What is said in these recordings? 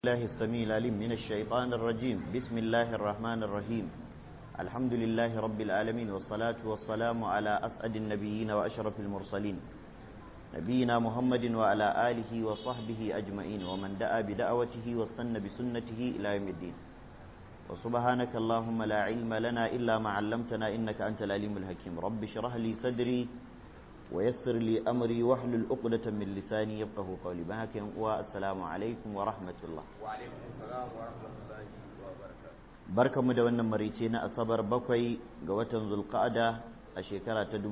الله السميع العليم من الشيطان الرجيم بسم الله الرحمن الرحيم الحمد لله رب العالمين والصلاة والسلام على أسعد النبيين وأشرف المرسلين نبينا محمد وعلى آله وصحبه أجمعين ومن دعا بدعوته واستنى بسنته إلى يوم الدين وسبحانك اللهم لا علم لنا إلا ما علمتنا إنك أنت العليم الحكيم رب اشرح لي صدري ويسر لي أمري واحلل عقدة من لساني يفقه قولي بهاك والسلام عليكم ورحمة الله وعليكم السلام ورحمة الله وبركاته barka mu da wannan marice na asabar bakwai ga watan zulqa'ada a shekara ta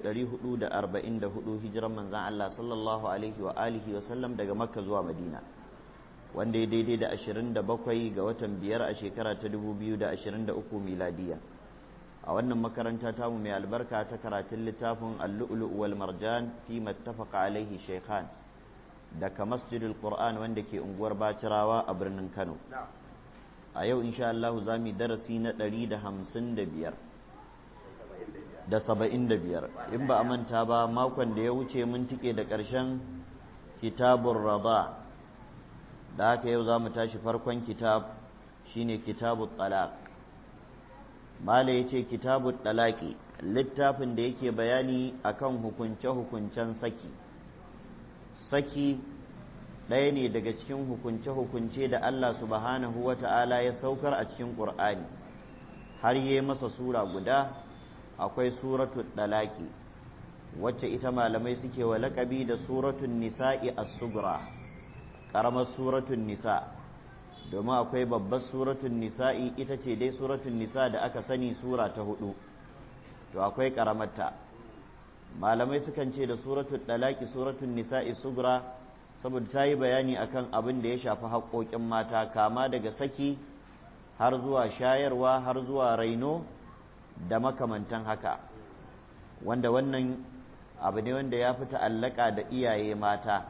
1444 hijiran manzan Allah sallallahu alaihi wa alihi wa sallam daga makka zuwa madina wanda ya daidai da 27 ga watan biyar a shekara ta 2023 miladiya a wannan makaranta tamu mai albarka ta karatun littafin al-lu'lu' wal marjan fi mattafaqa alaihi shaykhan daga masjidul qur'an wanda ke unguwar bacirawa a birnin kano a yau insha Allah za mu darasi na ɗari da hamsin da biyar da saba'in da biyar in ba a manta ba makon da ya wuce mun tike da ƙarshen kitabun rada da haka yau za mu tashi farkon kitab shine kitabun talaq mala ya ce kitabun talaki littafin da yake bayani akan hukunce-hukuncen saki saki ɗaya ne daga cikin hukunce-hukunce da Allah subhanahu wa ta'ala ya saukar a cikin ƙur'ani har yi masa sura guda akwai suratul ɗalaƙi wacce ita malamai suke wa laƙabi da suratun nisa'i as-sugra ƙaramar suratun nisa domin akwai babbar suratun nisa'i ita ce dai suratun nisa da aka sani sura ta hudu to akwai ƙaramarta malamai sukan ce da suratul ɗalaƙi suratun nisa'i sugra saboda ta yi bayani akan abin da ya shafi haƙoƙin mata kama daga saki har zuwa shayarwa har zuwa raino da makamantan haka wanda wannan abu ne wanda ya fi ta'allaka da iyaye mata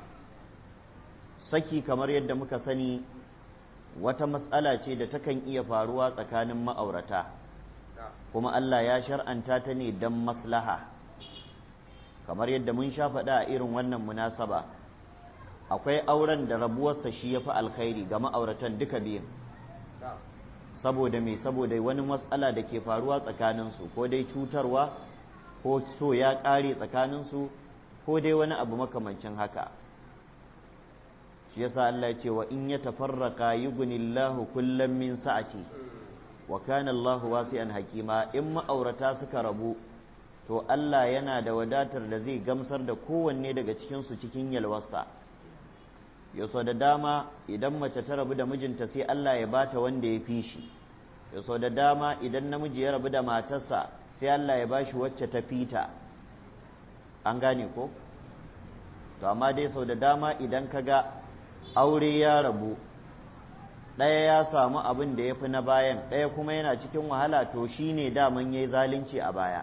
saki kamar yadda muka sani wata matsala ce da takan iya faruwa tsakanin ma'aurata kuma Allah ya shar'anta ta ne don maslaha kamar yadda mun sha faɗa a irin wannan munasaba akwai auren da rabuwarsa shi ya fi alkhairi ga ma'auratan duka biyun saboda me saboda wani matsala da ke faruwa tsakaninsu ko dai cutarwa ko so ya ƙare tsakaninsu ko dai wani abu makamancin haka shi yasa Allah ce wa in ya tafarraka yughnillahu kullam min sa'ati wa kana Allahu wasi'an hakima in ma'aurata suka rabu to Allah yana da wadatar da zai gamsar da kowanne daga cikinsu cikin yalwarsa yaso da dama idan mace ta rabu da mijinta sai Allah ya bata wanda ya fi shi yaso da dama idan namiji ya rabu da matarsa sai Allah ya bashi wacce ta fita an gane ko to amma dai sau da dama idan ka ga aure ya rabu ɗaya ya samu abin da ya fi na bayan ɗaya kuma yana cikin wahala to shi ne daman ya yi zalunci a baya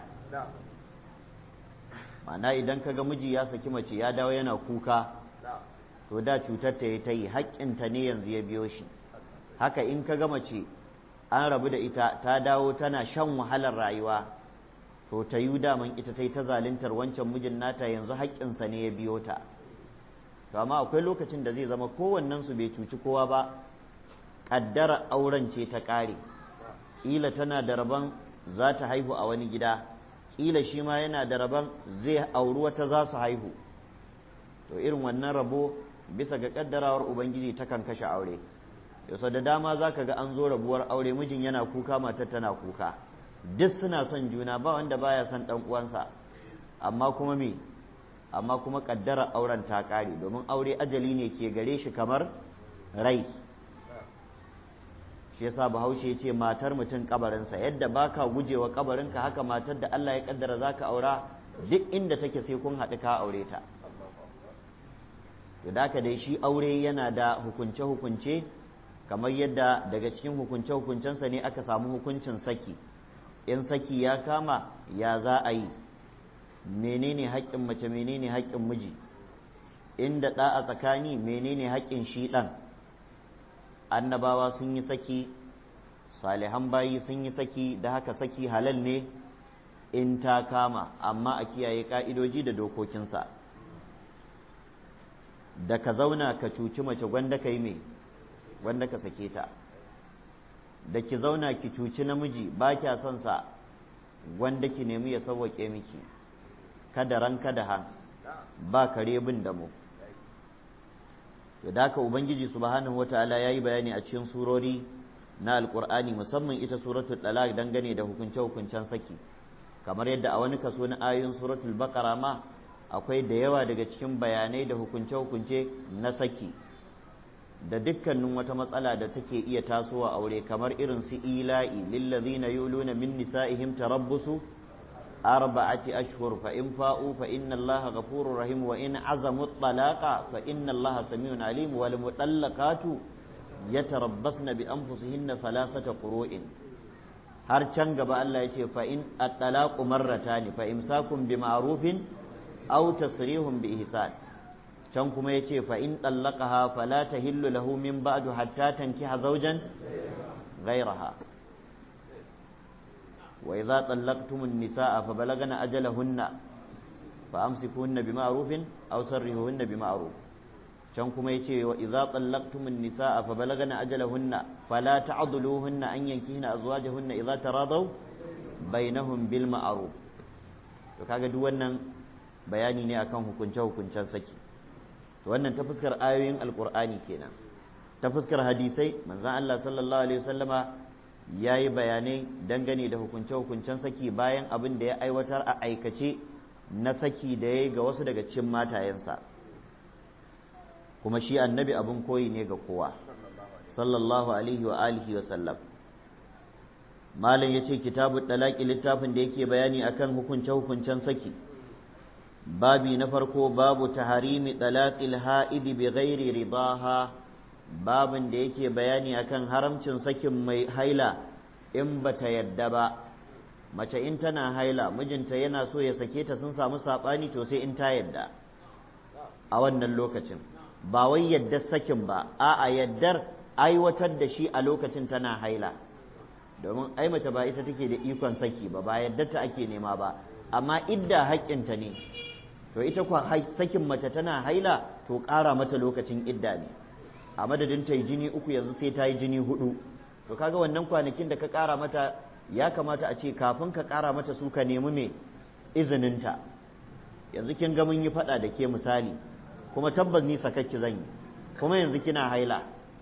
ma'ana idan ka ga miji ya saki mace ya dawo yana kuka to da cutar ta yi ta yi haƙƙinta ne yanzu ya biyo shi haka in ka gama ce an rabu da ita ta dawo tana shan wahalar rayuwa to ta yi daman ita ta yi ta zaluntar wancan mijin nata yanzu haƙƙinsa ne ya biyo ta to amma akwai lokacin da zai zama kowannensu bai cuci kowa ba ƙaddara auren ce ta ƙare ƙila tana da rabon za ta haihu a wani gida ƙila shi ma yana da rabon zai auri wata za su haihu to irin wannan rabo bisa ga kaddarawar ubangiji takan kashe aure yau da dama za ka ga an zo rabuwar aure mijin yana kuka matar tana kuka duk suna son juna ba wanda baya son dan uwansa amma kuma me amma kuma kaddara auren ta kare domin aure ajali ne ke gare shi kamar rai shi yasa bahaushe ya ce matar mutum kabarinsa yadda baka gujewa kabarinka haka matar da Allah ya kaddara zaka aura duk inda take sai kun haɗu ka aure ta to da dai shi aure yana da hukunce-hukunce kamar yadda daga cikin hukunce-hukuncensa ne aka samu hukuncin saki in saki ya kama ya za a yi menene haƙƙin mace menene haƙƙin miji inda ɗa a tsakani menene haƙƙin shi ɗan annabawa sun yi saki salihan bayi sun yi saki da haka saki halal ne in ta kama amma a kiyaye ƙa'idoji da dokokinsa da ka zauna ka cuci mace gwanda ka yi mai wanda ka sake ta da ki zauna ki cuci namiji ba kya son sa wanda ki nemi ya sauwaƙe miki kada ran kada han ba kare bin da mu to da haka ubangiji subhanahu wataala yayi bayani a cikin surori na alqur'ani musamman ita suratul talaq dangane da hukunce hukuncen saki kamar yadda a wani kaso na ayoyin suratul baqara ma akwai da yawa daga cikin bayanai da hukunce hukunce na saki da dukkanin wata matsala da take iya tasowa aure kamar irin su ila'i lillazina yuluna min nisa'ihim tarabbusu arba'ati ashhur fa in fa'u fa inna allaha ghafurur rahim wa in azamu talaqa fa inna allaha samiun alim wal mutallaqatu yatarabbasna bi anfusihinna thalathata qurun har can gaba Allah ya ce fa in at-talaqu marratani fa imsakun bi ma'rufin aw tasrihun bi ihsan can kuma ya ce fa'in ɗallakaha fala ta hillu lahu min ba'du hatta tankiha zaujan gairaha wa idza tallaqtumun nisaa fa balagana ajalahunna fa amsikuhunna bima'rufin aw sarrihuhunna bima'ruf can kuma yace wa idza tallaqtumun nisaa fa balagana ajalahunna fala ta'dhuluhunna an yankihna azwajahunna idza taradaw bainahum bil ma'ruf to kaga duk wannan bayani ne akan hukunce hukuncen saki wannan ta fuskar ayoyin alkur'ani kenan ta fuskar hadisai manzon Allah sallallahu alaihi wasallama ya yi bayanai dangane da hukunce-hukuncen saki bayan abin da ya aiwatar a aikace na saki da ya yi ga wasu daga cikin matayensa kuma shi annabi abin koyi ne ga kowa sallallahu alaihi wa alihi wa sallam malam ya ce kitabu talaki littafin da yake bayani akan hukunce-hukuncen saki babi na farko babu taharimi talaqil ha'idi bi ghairi ridaha babin da yake bayani akan haramcin sakin mai haila in bata yadda ba mace in tana haila mijinta yana so ya sake ta sun samu sabani to sai in ta yadda a wannan lokacin ba wai yaddar sakin ba a'a yaddar aiwatar da shi a lokacin tana haila domin ai mace ba ita take da ikon saki ba ba yaddar ta ake nema ba amma idda haƙƙinta ne to ita kuwa sakin mace tana haila to ƙara mata lokacin idda ne a madadin ta yi jini uku yanzu sai ta yi jini hudu to kaga wannan kwanakin da ka ƙara mata ya kamata a ce kafin ka ƙara mata su ka nemi me izininta yanzu kin ga mun yi faɗa da ke misali kuma tabbas ni sakakki zan yi kuma yanzu kina haila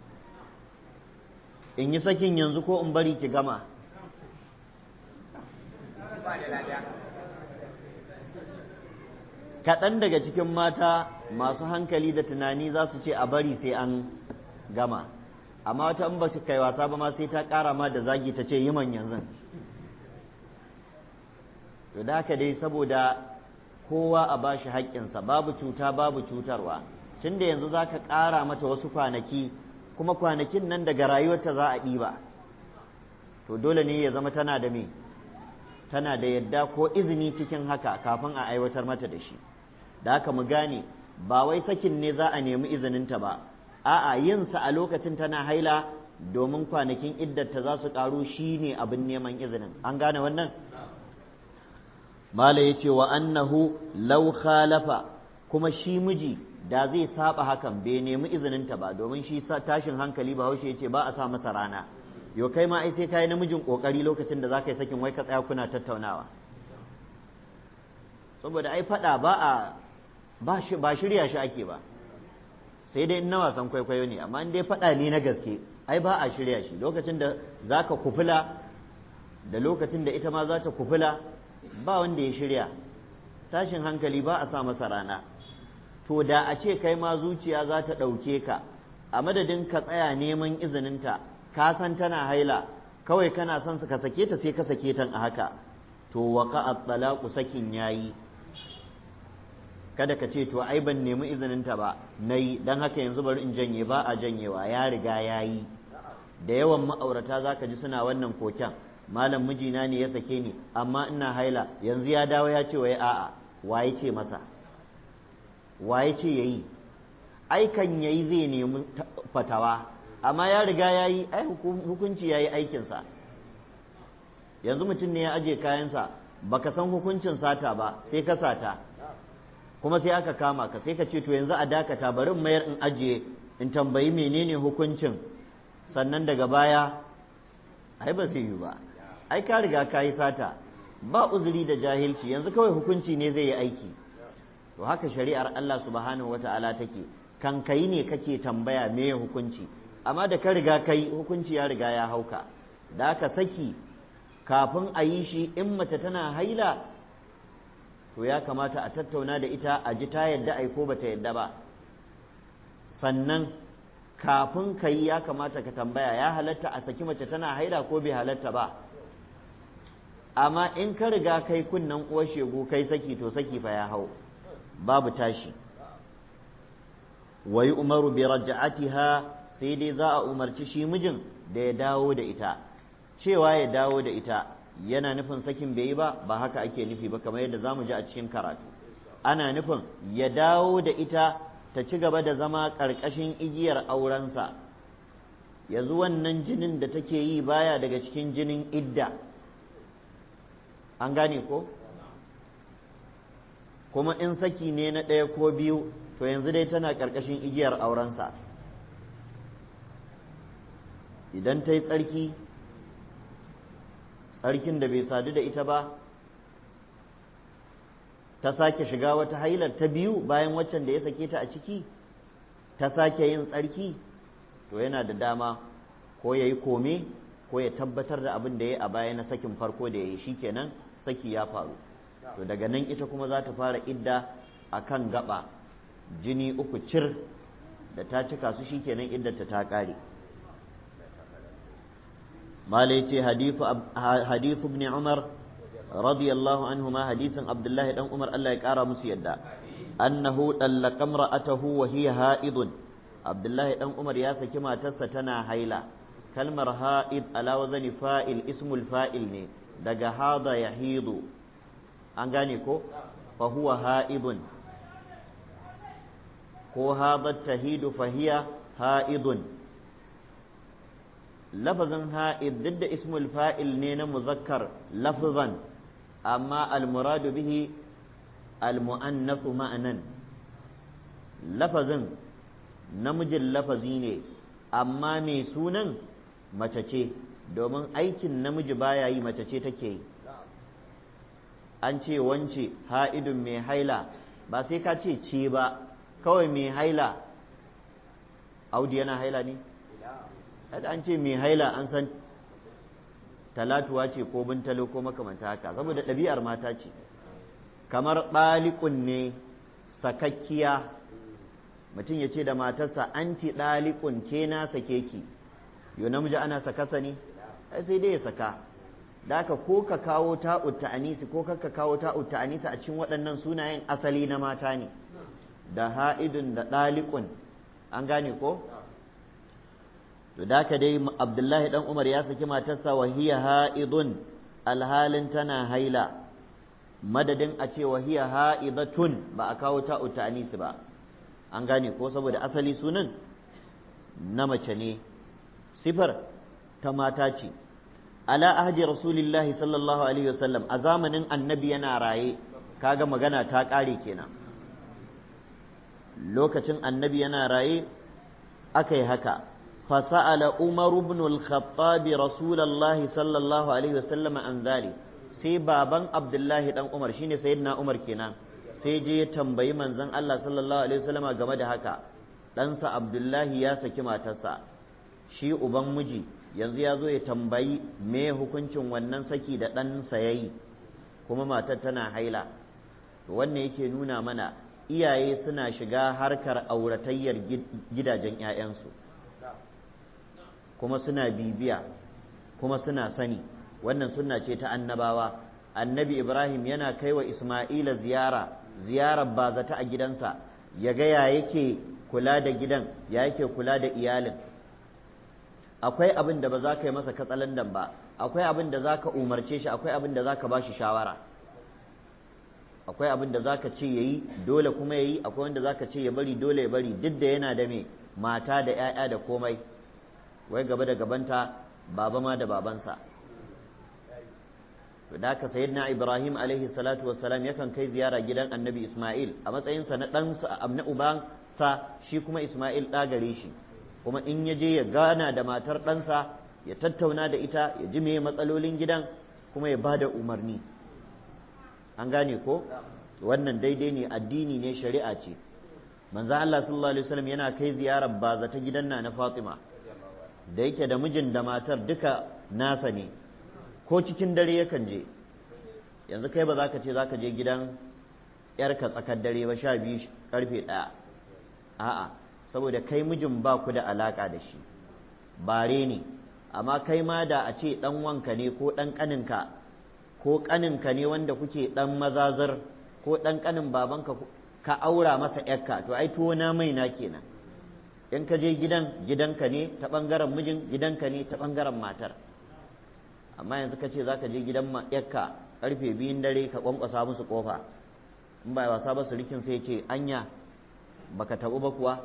in yi sakin yanzu ko in bari ki gama kaɗan daga cikin mata masu hankali da tunani za su ce a bari sai an gama amma wata in ba ta kai wasa ba ma sai ta ƙara ma da zagi ta ce yi man yanzu to da haka dai saboda kowa a ba shi haƙƙinsa babu cuta babu cutarwa tun da yanzu za ka ƙara mata wasu kwanaki kuma kwanakin nan daga rayuwarta za a ɗiba to dole ne ya zama tana da me tana da yadda ko izini cikin haka kafin a aiwatar mata da shi da haka mu gane ba wai sakin ne za a nemi izininta ba a'a yin sa a lokacin tana haila domin kwanakin iddarta za su karu shine abin neman izinin an gane wannan mala yace wa annahu law khalafa kuma shi miji da zai saba hakan bai nemi izininta ba domin shi tashin hankali ba haushe yace ba a sa masa rana yo kai ma ai sai kai namijin kokari lokacin da zaka yi sakin wai ka tsaya kuna tattaunawa saboda ai fada ba a ba shirya shi ake ba sai dai na wasan kwaikwayo ne amma in dai faɗa ne na gaske ai ba a shirya shi lokacin da za ka kufula da lokacin da ita ma za ta kufula ba wanda ya shirya tashin hankali ba a sa masa rana to da a ce kai ma zuciya za ta ɗauke ka a madadin ka tsaya neman izininta ka san tana haila kawai kana son ka sake ta sai ka sake ta a haka to waka at-talaqu sakin yayi kada ka ce to ai ban nemi izininta ba na yi don haka yanzu bari in janye ba a janyewa ya riga ya yi da yawan ma'aurata za ka ji suna wannan koken malam mijina ne ya sake ni amma ina haila yanzu ya dawo ya ce wai a'a waye ce masa waye ce ya yi aikan ya yi zai nemi fatawa amma ya riga ya yi ai hukunci ya yi aikinsa yanzu mutum ne ya aje kayansa baka san hukuncin sata ba sai ka sata kuma sai aka kama ka sai ka ce to yanzu a dakata bari in mayar in ajiye in tambayi menene hukuncin sannan daga baya ai ba zai yi ba ai ka riga ka yi sata ba uzuri da jahilci yanzu kawai hukunci ne zai yi aiki to haka shari'ar Allah subhanahu wata'ala take kan kai ne kake tambaya me hukunci amma da ka riga kai hukunci ya riga ya hauka da aka saki kafin a yi shi in mace tana haila to ya kamata a tattauna da ita a ji ta yadda ai ko bata yadda ba sannan kafin ka yi ya kamata ka tambaya ya halatta a saki mace tana haila ko bai halatta ba amma in ka riga kai kunnen uwar shegu kai saki to saki fa ya hau babu tashi wa umaru bi raj'atiha sai dai za a umarci shi mijin da ya dawo da ita cewa ya dawo da ita yana nufin sakin bai yi ba ba haka ake nufi ba kamar yadda zamu ji a cikin karatu ana nufin ya dawo da ita ta ci gaba da zama ƙarƙashin igiyar aurensa yanzu wannan jinin da take yi baya daga cikin jinin idda an gane ko kuma in saki ne na ɗaya ko biyu to yanzu dai tana ƙarƙashin igiyar aurensa idan ta yi tsarki tsarkin da bai sadu da ita ba ta sake shiga wata hailar ta biyu bayan waccan da ya sake ta a ciki ta sake yin tsarki to yana da dama ko ya yi kome ko ya tabbatar da abin da ya a baya na sakin farko da ya yi shikenan saki ya faru to daga nan ita kuma za ta fara idda a kan gaba jini uku cir da ta cika su shikenan iddata ta ƙare malai ce hadithu ibn umar radiyallahu anhu ma hadisin abdullahi dan umar Allah ya kara musu yadda annahu dallaka imra'atahu wa hiya ha'idun abdullahi dan umar ya saki matarsa tana haila kalmar ha'id ala wazani fa'il ismul fa'il ne daga hada yahidu an gane ko fa huwa ha'idun ko hadat tahidu fa hiya ha'idun lafazin ha'id duk da ismul fa'il ne na muzakkar lafzan amma almuradu bihi almu'annasu ma'anan lafazin namijin lafazi ne amma mai sunan mace ce domin aikin namiji baya yi mace ce take yi an ce wance ha'idun mai haila ba sai ka ce ce ba kawai mai haila audi yana haila ne kada an ce mai haila an san talatuwa ce ko bintalo ko makamanta haka saboda ɗabi'ar mata ce kamar ɗalikun ne sakakkiya mutum ya ce da matarsa anti ɗalikun ke na sake ki yau namiji ana sakasa ne ai sai dai ya saka da haka ko ka kawo ta'ut ta'anisi ko ka kawo ta'ut ta'anisi a cikin waɗannan sunayen asali na mata ne da ha'idun da ɗalikun an gane ko to da ka dai abdullahi dan umar ya saki matarsa wa hiya ha'idun alhalin tana haila madadin a ce wa hiya ha'idatun ba a kawo ta'ut ta'anisi ba an gane ko saboda asali sunan na mace ne sifar ta mata ce ala ahdi rasulillahi sallallahu alaihi wasallam a zamanin annabi yana raye kaga magana ta ƙare kenan lokacin annabi yana raye aka yi haka fasa'ala umaru ibn al-khattab rasulullahi sallallahu alaihi wasallam an zali sai baban abdullahi dan umar shine sayyidina umar kenan sai je ya tambayi manzon Allah sallallahu alaihi wasallama game da haka ɗansa abdullahi ya saki matarsa shi uban miji yanzu ya zo ya tambayi me hukuncin wannan saki da ɗansa ya yi kuma matar tana haila wannan yake nuna mana iyaye suna shiga harkar auratayyar gidajen 'ya'yansu kuma suna bibiya kuma suna sani wannan sunna ce ta annabawa annabi ibrahim yana kai wa isma'ila ziyara ziyarar bazata a gidansa ya ga ya yake kula da gidan ya yake kula da iyalin akwai abin da ba za ka yi masa katsalandan ba akwai abin da za ka umarce shi akwai abin da za ka ba shi shawara akwai abin da za ka ce ya yi dole kuma ya yi akwai wanda za ka ce ya bari dole ya bari duk da yana da me mata da 'ya'ya da komai wai gaba da gabanta baba ma da babansa to da haka sayyidina ibrahim alaihi salatu wassalam yakan kai ziyara gidan annabi isma'il a matsayinsa na ɗansa na ubansa shi kuma isma'il ɗa gare shi kuma in ya je ya gana da matar ɗansa ya tattauna da ita ya ji meye matsalolin gidan kuma ya ba da umarni an gane ko wannan daidai ne addini ne shari'a ce manzo Allah sallallahu alaihi wasallam yana kai ziyarar baza ta gidan na Fatima da yake da mijin da matar duka nasa ne ko cikin dare yakan je yanzu kai ba za ka ce za ka je gidan yarka tsakar dare ba sha biyu karfe ɗaya a'a saboda kai mijin ba ku da alaƙa da shi bare ne amma kai ma da a ce ɗan wanka ne ko ɗan ƙaninka ko ƙaninka ne wanda kuke ɗan mazazar ko ɗan ƙanin babanka ka aura masa yarka to ai tuwo na mai na kenan in ka je gidan gidanka ne ta ɓangaren mijin gidanka ne ta ɓangaren matar amma yanzu ka ce za ka je gidan yakka karfe biyun dare ka kwankwasa musu kofa in ba wasa ba su rikin sai ce anya baka tabu ba kuwa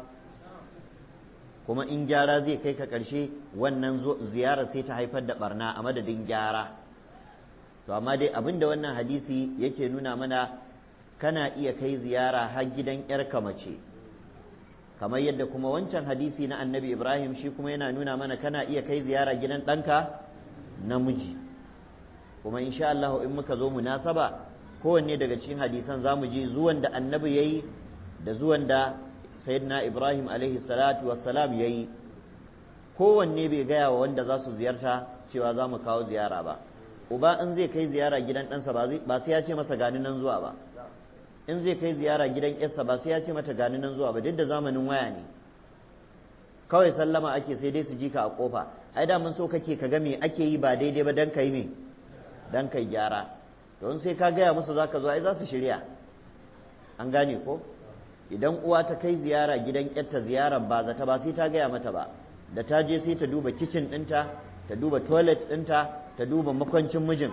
kuma in gyara zai kai ka ƙarshe wannan ziyarar sai ta haifar da barna a madadin gyara to amma dai abin da wannan hadisi yake nuna mana kana iya kai ziyara har gidan yarka mace kamar yadda kuma wancan hadisi na annabi ibrahim shi kuma yana nuna mana kana iya kai ziyara gidan ɗanka namiji kuma insha Allah in muka zo munasaba kowanne daga cikin hadisan zamu ji zuwan da annabi yayi da zuwan da sayyidina Ibrahim alaihi salatu wassalam yayi kowanne bai gaya wa wanda za su ziyarta cewa za mu kawo ziyara ba uba in zai kai ziyara gidan ɗansa ba sai ya ce masa gani nan zuwa ba in zai kai ziyara gidan ƴarsa ba sai ya ce mata gani nan zuwa ba duk da zamanin waya ne kawai sallama ake sai dai su ji ka a kofa ai da mun so kake ka ga me ake yi ba daidai ba dan kai me dan kai gyara don sai ka gaya musu zaka zo ai za su shirya an gane ko idan uwa ta kai ziyara gidan yarta ziyarar ba zata ba sai ta gaya mata ba da ta je sai ta duba kicin ɗinta ta duba toilet ɗinta ta duba makwancin mijin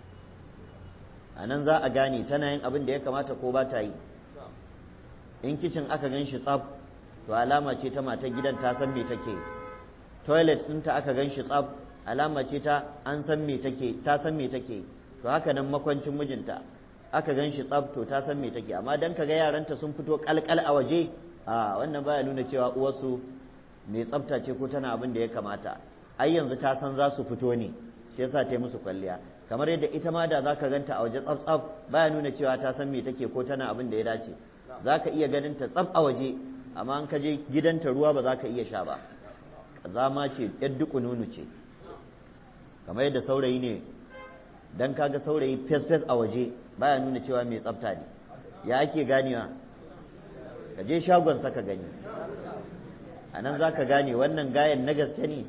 a nan za a gane tana yin abin da ya kamata ko ba ta yi in kicin aka gan shi tsaf to alama ce ta matar gidan ta san me take toilet ɗinta aka gan shi tsaf alama ce ta an san me take ta san me take to haka nan makwancin mijinta aka gan shi tsaf to ta san me take amma dan kaga yaranta sun fito kalkal a waje a wannan baya nuna cewa uwarsu mai tsafta ce ko tana abin da ya kamata ai yanzu ta san za su fito ne shi yasa ta yi musu kwalliya kamar yadda ita ma da zaka ganta a waje tsaf tsaf baya nuna cewa ta san me take ko tana abin da ya dace zaka iya ganin ta tsaf a waje amma an ka je gidanta ruwa ba za ka iya sha ba zama ce yar duku nunu ce kamar yadda saurayi ne dan kaga saurayi fes fes a waje baya nuna cewa mai tsafta ne ya ake ganewa ka je shagon saka gani a nan za ka gane wannan gayen na gaske ne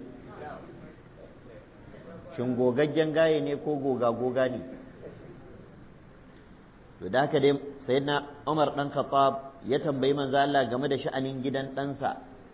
shin gogaggen gaye ne ko goga goga ne to da haka dai sayyidina Umar dan Khattab ya tambayi manzo Allah game da sha'anin gidan ɗansa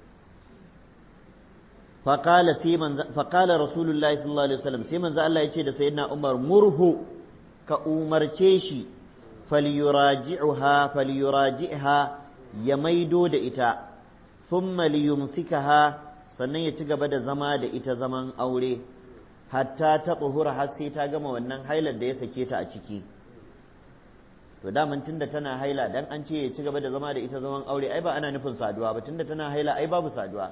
فقال في من فقال رسول الله صلى الله عليه وسلم sai manzo Allah yace da sayyidina Umar murhu ka umarce shi falyuraji'uha falyuraji'ha ya maido da ita thumma liyumsikaha sannan ya ci gaba da zama da ita zaman aure hatta ta tsuhura har sai ta gama wannan hailar da ya sake ta a ciki to daman tunda tana haila dan an ce ya ci gaba da zama da ita zaman aure ai ba ana nufin saduwa ba tunda tana haila ai babu saduwa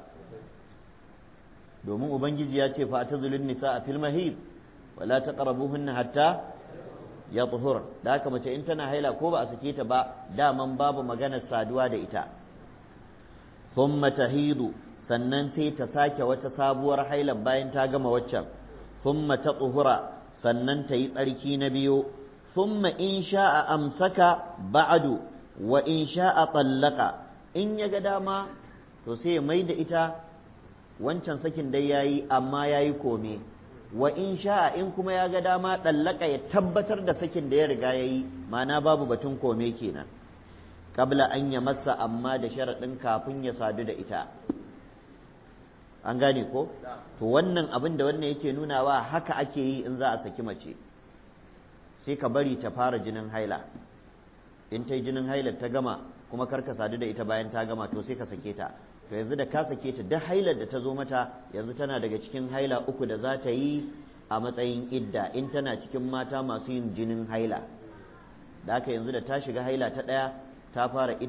domin ubangiji ya ce fa tazulun nisa a fil mahib wala taqrabuhunna hatta yatahur da haka mace in tana haila ko ba a sake ta ba daman babu maganar saduwa da ita thumma tahidu sannan sai ta sake wata sabuwar haila bayan ta gama waccan thumma tatuhura sannan ta yi tsarki na biyu thumma in sha'a amsaka ba'du wa in sha'a tallaka in ya ga dama to sai ya mai da ita wancan sakin dai yayi amma yayi kome wa in sha'a in kuma ya ga dama ɗallaka ya tabbatar da sakin da ya riga yayi ma'ana babu batun kome kenan kabla an ya masa amma da sharaɗin kafin ya sadu da ita an gane ko to wannan abin da wannan yake nunawa haka ake yi in za a saki mace sai ka bari ta fara jinin haila in ta yi jinin haila ta gama kuma kar ka sadu da ita bayan ta gama to sai ka sake ta to yanzu da ka sake ta duk hailar da ta zo mata yanzu tana daga cikin haila uku da za ta yi a matsayin idda in tana cikin mata masu yin jinin haila da haka yanzu da ta shiga haila ta ɗaya ta fara idda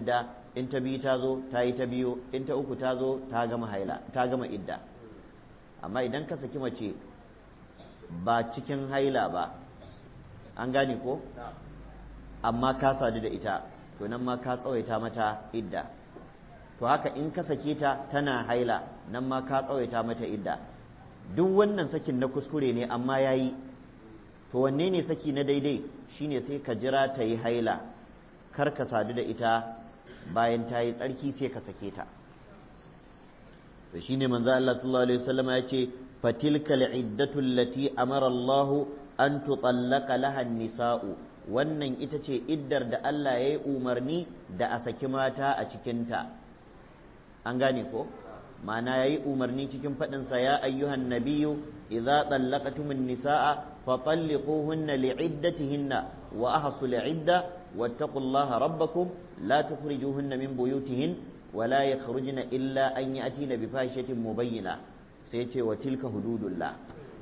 in ta biyu ta zo ta yi ta biyu in ta uku ta zo ta gama haila ta gama idda amma idan ka saki mace ba cikin haila ba an gane ko amma ka sadu da ita to nan ma ka tsawaita mata idda to haka in ka sake ta tana haila nan ma ka tsawaita mata idda duk wannan sakin na kuskure ne amma ya yi to wanne ne saki na daidai shine sai ka jira ta yi haila kar ka sadu da ita bayan ta yi tsarki sai ka sake ta to shine manzo Allah sallallahu alaihi wasallam ya ce fatilka al'iddatu allati amara Allah an tutallaqa laha nisa'u wannan ita ce iddar da Allah ya yi umarni da a saki mata a cikinta an gane ko ma'ana ya yi umarni cikin faɗinsa ya ayyuhan nabiyu idza tsallaqatumun nisa'a fa talliquhunna li'iddatihinna wa ahsu li'idda wattaqullaha rabbakum la tukhrijuhunna min buyutihin wa la yakhrujna illa an ya'tina bi fahishatin mubayyina sai ce wa tilka hududullah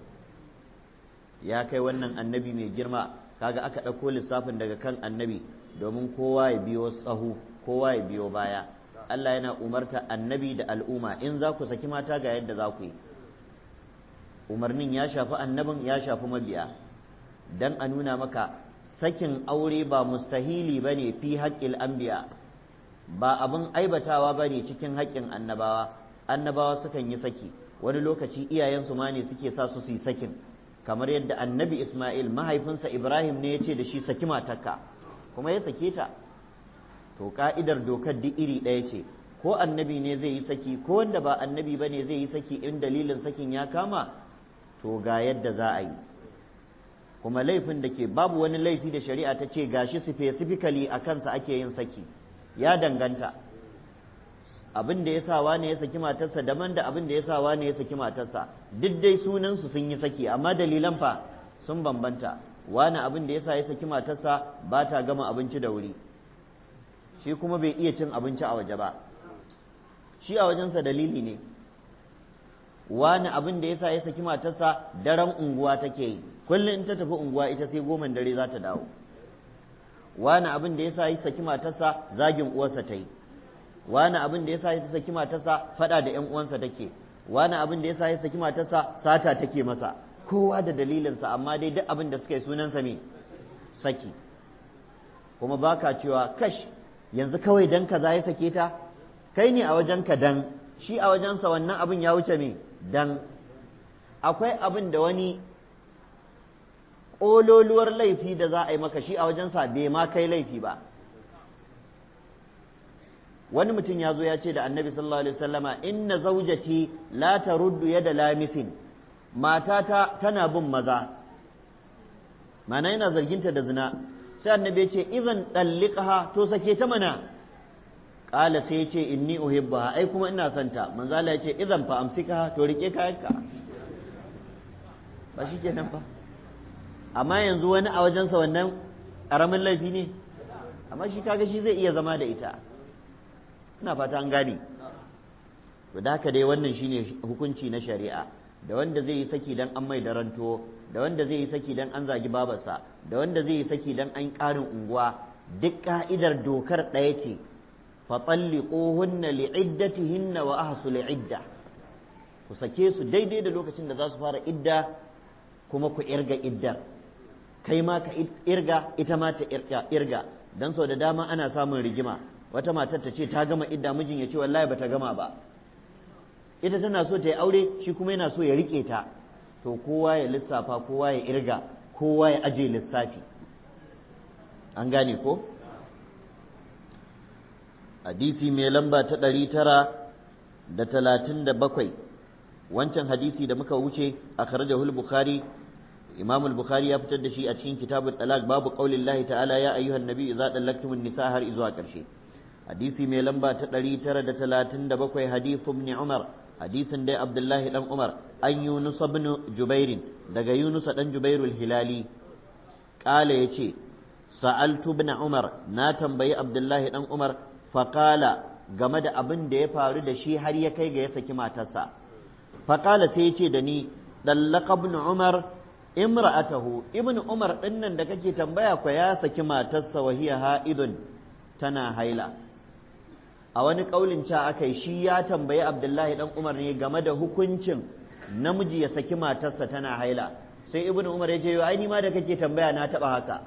ya kai wannan annabi mai girma kaga aka ɗauko lissafin daga kan annabi domin kowa ya biyo tsahu kowa ya biyo baya Allah yana umarta annabi da al'umma in za ku saki mata ga yadda za ku yi umarnin ya shafi annabin ya shafi mabiya dan a nuna maka sakin aure ba mustahili ba ne fi haƙƙil anbiya ba abin aibatawa ba ne cikin haƙƙin annabawa annabawa sukan yi saki wani lokaci iyayensu ma ne suke sa su su yi sakin kamar yadda annabi Ismail mahaifinsa Ibrahim ne ya ce da shi saki matarka kuma ya sake ta to ka'idar dokar duk iri ɗaya ce ko annabi ne zai yi saki ko wanda ba annabi ba ne zai yi saki in dalilin sakin ya kama to ga yadda za a yi kuma laifin da ke babu wani laifi da shari'a ta ce gashi specifically a kansa ake yin saki ya danganta abin da ya sa wane ya saki matarsa daban da abin da ya sa wane ya saki matarsa duk dai sunansu sun yi saki amma dalilan fa sun bambanta wani abin da ya sa ya saki matarsa ba ta gama abinci da wuri shi kuma bai iya cin abinci a waje ba shi a wajensa dalili ne wani abin da ya sa ya saki matarsa daren unguwa take yi kullum in ta tafi unguwa ita sai goman dare za ta dawo wani abin da ya sa ya saki matarsa zagin uwarsa ta yi wani abin da yasa ya saki matarsa fada da ƴan uwansa take wani abin da yasa ya saki matarsa sata take masa kowa da dalilinsa amma dai duk abin da suka yi sunansa me saki kuma baka cewa kash yanzu kawai dan kaza ya sake ta kai ne a wajen ka dan shi a wajensa wannan abin ya wuce me dan akwai abin da wani ƙololuwar laifi da za a yi maka shi a wajensa bai ma kai laifi ba wani mutum ya zo ya ce da annabi sallallahu alaihi wasallama inna zaujati la taruddu yada lamisin matata tana bin maza mana yana zarginta da zina sai annabi ya ce idan dalliqaha to sake ta mana qala sai ya ce inni uhibbaha ai kuma ina son ta manzo Allah ya ce idan fa amsika to rike kayanka ba shikenan fa amma yanzu wani a wajensa wannan karamin laifi ne amma shi kaga shi zai iya zama da ita ina fata an gane to da haka dai wannan shine hukunci na shari'a da wanda zai yi saki dan an mai daranto da wanda zai yi saki dan an zagi babarsa da wanda zai yi saki dan an ƙarin unguwa duk ka'idar dokar ɗaya ce fa talliquhunna li'iddatihinna wa ahsul idda ku sake su daidai da lokacin da za su fara idda kuma ku irga iddar kai ma ka irga ita ma ta irga dan sau da dama ana samun rigima wata matar ta ce ta gama idda mijin ya ce wallahi bata gama ba ita tana so ta yi aure shi kuma yana so ya rike ta to kowa ya lissafa kowa ya irga kowa ya aje lissafi an gane ko hadisi mai lamba ta ɗari tara da talatin da bakwai wancan hadisi da muka wuce a kharajahul bukhari imam al-bukhari ya fitar da shi a cikin kitabul talaq babu qaulillahi ta'ala ya ayyuhan nabi idza dallaktumun nisa har zuwa ƙarshe hadisi mai lamba ta ɗari tara da talatin da bakwai hadisu ibn umar hadisin dai abdullahi dan umar an yunus ibn jubairin daga yunus dan jubairul hilali ƙala ya ce sa'altu ibn umar na tambayi abdullahi dan umar faƙala game da abin da ya faru da shi har ya kai ga ya saki matarsa faƙala sai ya ce da ni dallaka ibn umar imra'atahu ibn umar ɗinnan da kake tambaya kwa ya saki matarsa wa hiya ha'idun tana haila a wani kaulin ca aka yi shi ya tambayi abdullahi dan umar ne game da hukuncin namiji ya saki matarsa tana haila sai ibn umar ya ce ai ni ma da kake tambaya na taba haka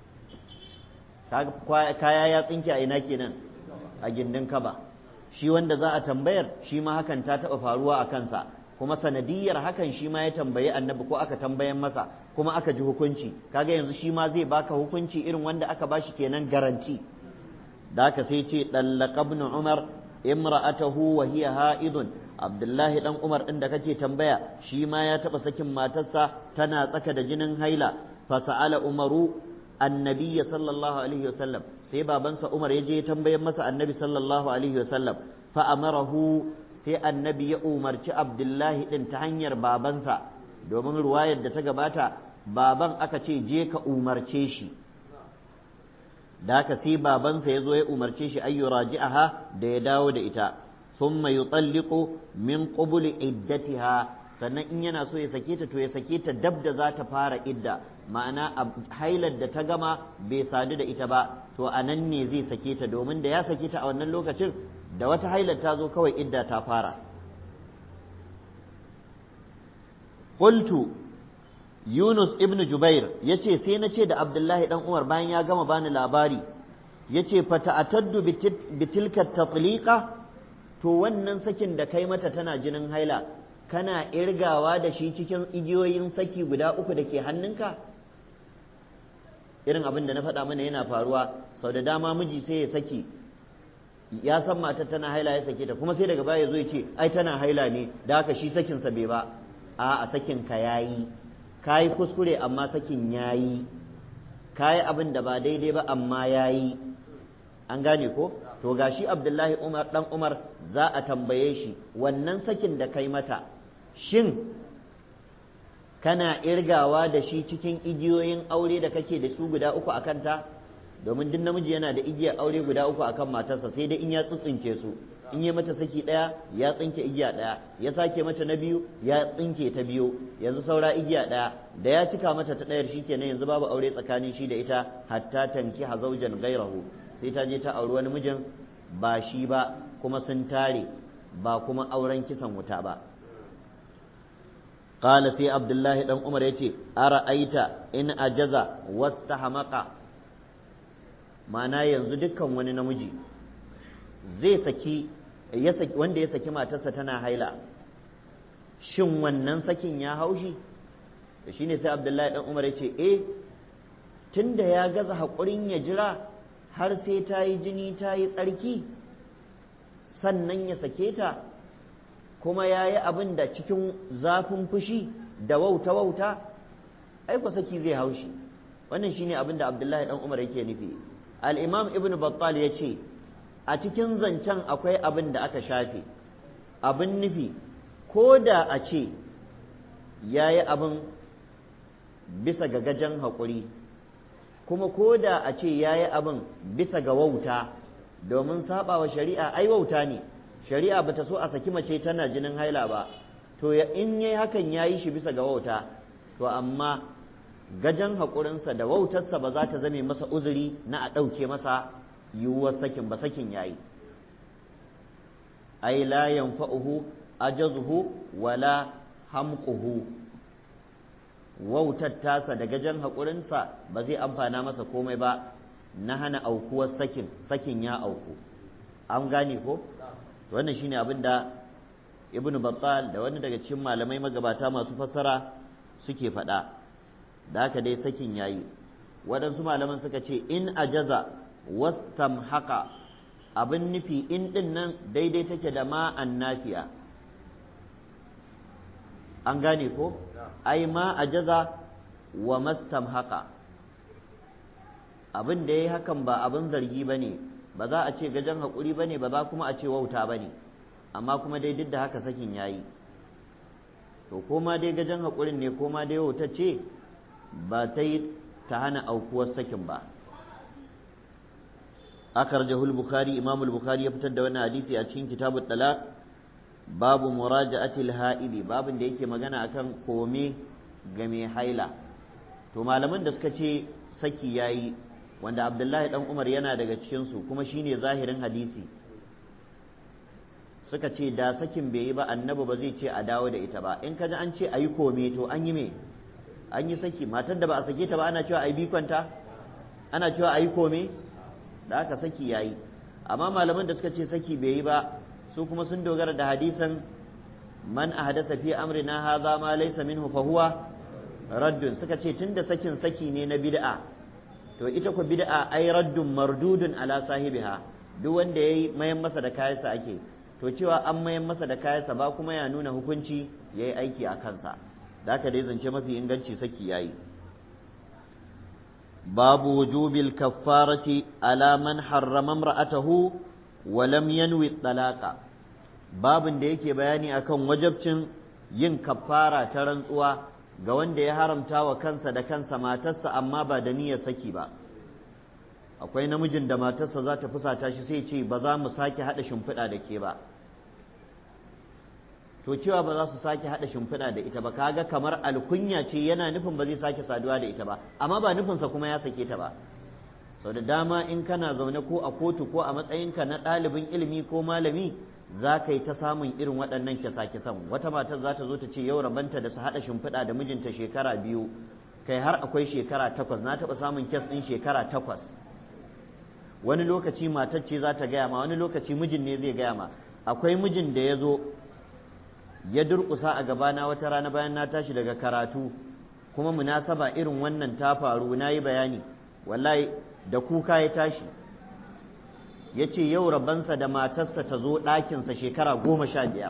kaya ya tsinke a ina kenan a gindin kaba shi wanda za a tambayar shi ma hakan ta taba faruwa a kansa kuma sanadiyar hakan shi ma ya tambayi annabi ko aka tambayan masa kuma aka ji hukunci kaga yanzu shi ma zai baka hukunci irin wanda aka bashi kenan garanti da haka sai ce dallaka ibn umar imra'atahu wa hiya ha'idun abdullahi dan umar din da kake tambaya shi ma ya taba sakin matarsa tana tsaka da jinin haila fa sa'ala umaru annabiyya sallallahu alaihi wasallam sai babansa umar ya je tambayan masa annabi sallallahu alaihi wasallam fa amarahu sai annabi ya umarci abdullahi din ta hanyar babansa domin ruwayar da ta gabata baban aka ce je ka umarce shi da haka sai babansa ya zo ya umarce shi ayyu raji'aha da ya dawo da ita thumma yutalliqu min qubuli iddatiha sannan in yana so ya sake ta to ya sake ta dab da za ta fara idda ma'ana hailar da ta gama bai sadu da ita ba to a nan ne zai sake ta domin da ya sake ta a wannan lokacin da wata hailar ta zo kawai idda ta fara qultu Yunus ibn Jubair ya ce sai na ce da Abdullahi dan Umar bayan ya gama bani labari ya ce fata'ataddu bitilka tatliqa to wannan sakin da kai mata tana jinin haila kana irgawa da shi cikin igiyoyin saki guda uku da ke hannunka irin abin da na faɗa mana yana faruwa sau da dama miji sai ya saki ya san matar tana haila ya sake ta kuma sai daga baya ya zo ya ce ai tana haila ne da haka shi sakinsa bai ba a a sakin ka yayi ka yi kuskure amma sakin ya yi ka yi abin da ba daidai ba amma ya yi an gane ko to ga shi abdullahi umar dan umar za a tambaye shi wannan sakin da kai mata shin kana irgawa da shi cikin igiyoyin aure da kake da su guda uku a kanta domin duk namiji yana da igiyar aure guda uku akan matarsa sai dai in ya tsitsinke su in yi mata saki ɗaya ya tsinke igiya ɗaya ya sake mata na biyu ya tsinke ta biyu yanzu saura igiya ɗaya da ya cika mata ta ɗayar shikenan yanzu babu aure tsakanin shi da ita hatta tanki hazaujan gairahu sai ta je ta auri wani mijin ba shi ba kuma sun tare ba kuma auren kisan wuta ba قال سي عبد الله دان عمر yace ara'aita in ajaza wastahmaqa ma'ana yanzu dukkan wani namiji zai saki wanda ya saki matarsa tana haila shin wannan sakin ya haushi da shi ne sai abdullahi dan umar ya ce eh tunda ya gaza haƙurin ya jira har sai ta yi jini ta yi tsarki sannan ya sake ta kuma ya yi abin da cikin zafin fushi da wauta-wauta aiko saki zai haushi wannan shine abin da abdullahi dan umar yake nufi al-imam ibn battal ya ce a cikin zancen akwai abin da aka shafe abin nufi ko da a ce ya yi abin bisa ga gajen haƙuri kuma ko da a ce ya yi abin bisa ga wauta domin saɓawa shari'a ai wauta ne shari'a bata so a saki mace tana jinin haila ba to in yayi hakan ya yi shi bisa ga wauta to amma gajen haƙurinsa da wautarsa ba za ta zame masa uzuri na a ɗauke masa yiwuwar sakin ba sakin yayi ai la yanfa'uhu ajazuhu wala hamquhu wautar tasa da gajen haƙurinsa ba zai amfana masa komai ba na hana aukuwar sakin sakin ya auku an gane ko wannan shine abin da ibnu battal da wani daga cikin malamai magabata masu fassara suke faɗa da haka dai sakin yayi waɗansu malaman suka ce in ajaza wastamhaqa abin nufi in ɗin nan daidai take da ma nafiya an gane ko ai ma ajaza wa mastamhaqa abin da yayi hakan ba abin zargi bane ba za a ce gajen haƙuri bane ba za kuma a ce wauta bane amma kuma dai duk da haka sakin yayi to koma dai gajen haƙurin ne koma dai wautar ce ba ta yi ta hana aukuwar sakin ba أخرجه البخاري إمام البخاري يفتد وانا حديثي أتشين كتاب الطلاق باب مراجعة الهائب باب da yake magana akan kome game haila to malaman da suka ce saki yayi wanda Abdullahi dan Umar yana daga cikin su kuma shine zahirin hadisi suka ce da sakin bai yi ba annabi ba zai ce a dawo da ita ba in ka ji an ce a yi kome to an yi me an yi saki matar da ba a sake ta ba ana cewa a yi bikonta ana cewa a yi kome da aka saki ya yi amma malaman da suka ce saki bai yi ba su kuma sun dogara da hadisan man ahdasa fi amrina hadha ma laysa minhu fa huwa raddun suka ce tunda sakin saki ne na bid'a to ita ku bid'a ai raddun mardudun ala sahibiha duk wanda yayi mayan masa da kayansa ake to cewa an mayan masa da kayansa ba kuma ya nuna hukunci yayi aiki a kansa da haka dai zance mafi inganci saki yayi babu wujubil kaffarati ala man harrama imra'atahu wa lam yanwi talaqa babin da yake bayani akan wajabcin yin kaffara ta rantsuwa ga wanda ya haramta wa kansa da kansa matarsa amma ba da niyyar saki ba akwai namijin da matarsa za ta fusata shi sai ce ba za mu sake haɗa shimfiɗa da ke ba to cewa ba za su sake haɗa shimfiɗa da ita ba kaga kamar alkunya ce yana nufin ba zai sake saduwa da ita ba amma ba nufinsa kuma ya sake ta ba sau da dama in kana zaune ko a kotu ko a matsayinka na ɗalibin ilimi ko malami za ka yi ta samun irin waɗannan kisa-kisan wata matar za ta zo ta ce yau rabanta da su haɗa shimfiɗa da mijinta shekara biyu kai har akwai shekara takwas na taɓa samun kes ɗin shekara takwas wani lokaci matar ce za ta gaya ma wani lokaci mijin ne zai gaya ma akwai mijin da ya zo ya durƙusa a gabana wata rana bayan na tashi daga karatu kuma munasaba irin wannan ta faru na yi bayani wallahi da kuka ya tashi ya ce yau rabansa da matarsa ta zo ɗakinsa shekara goma sha biyar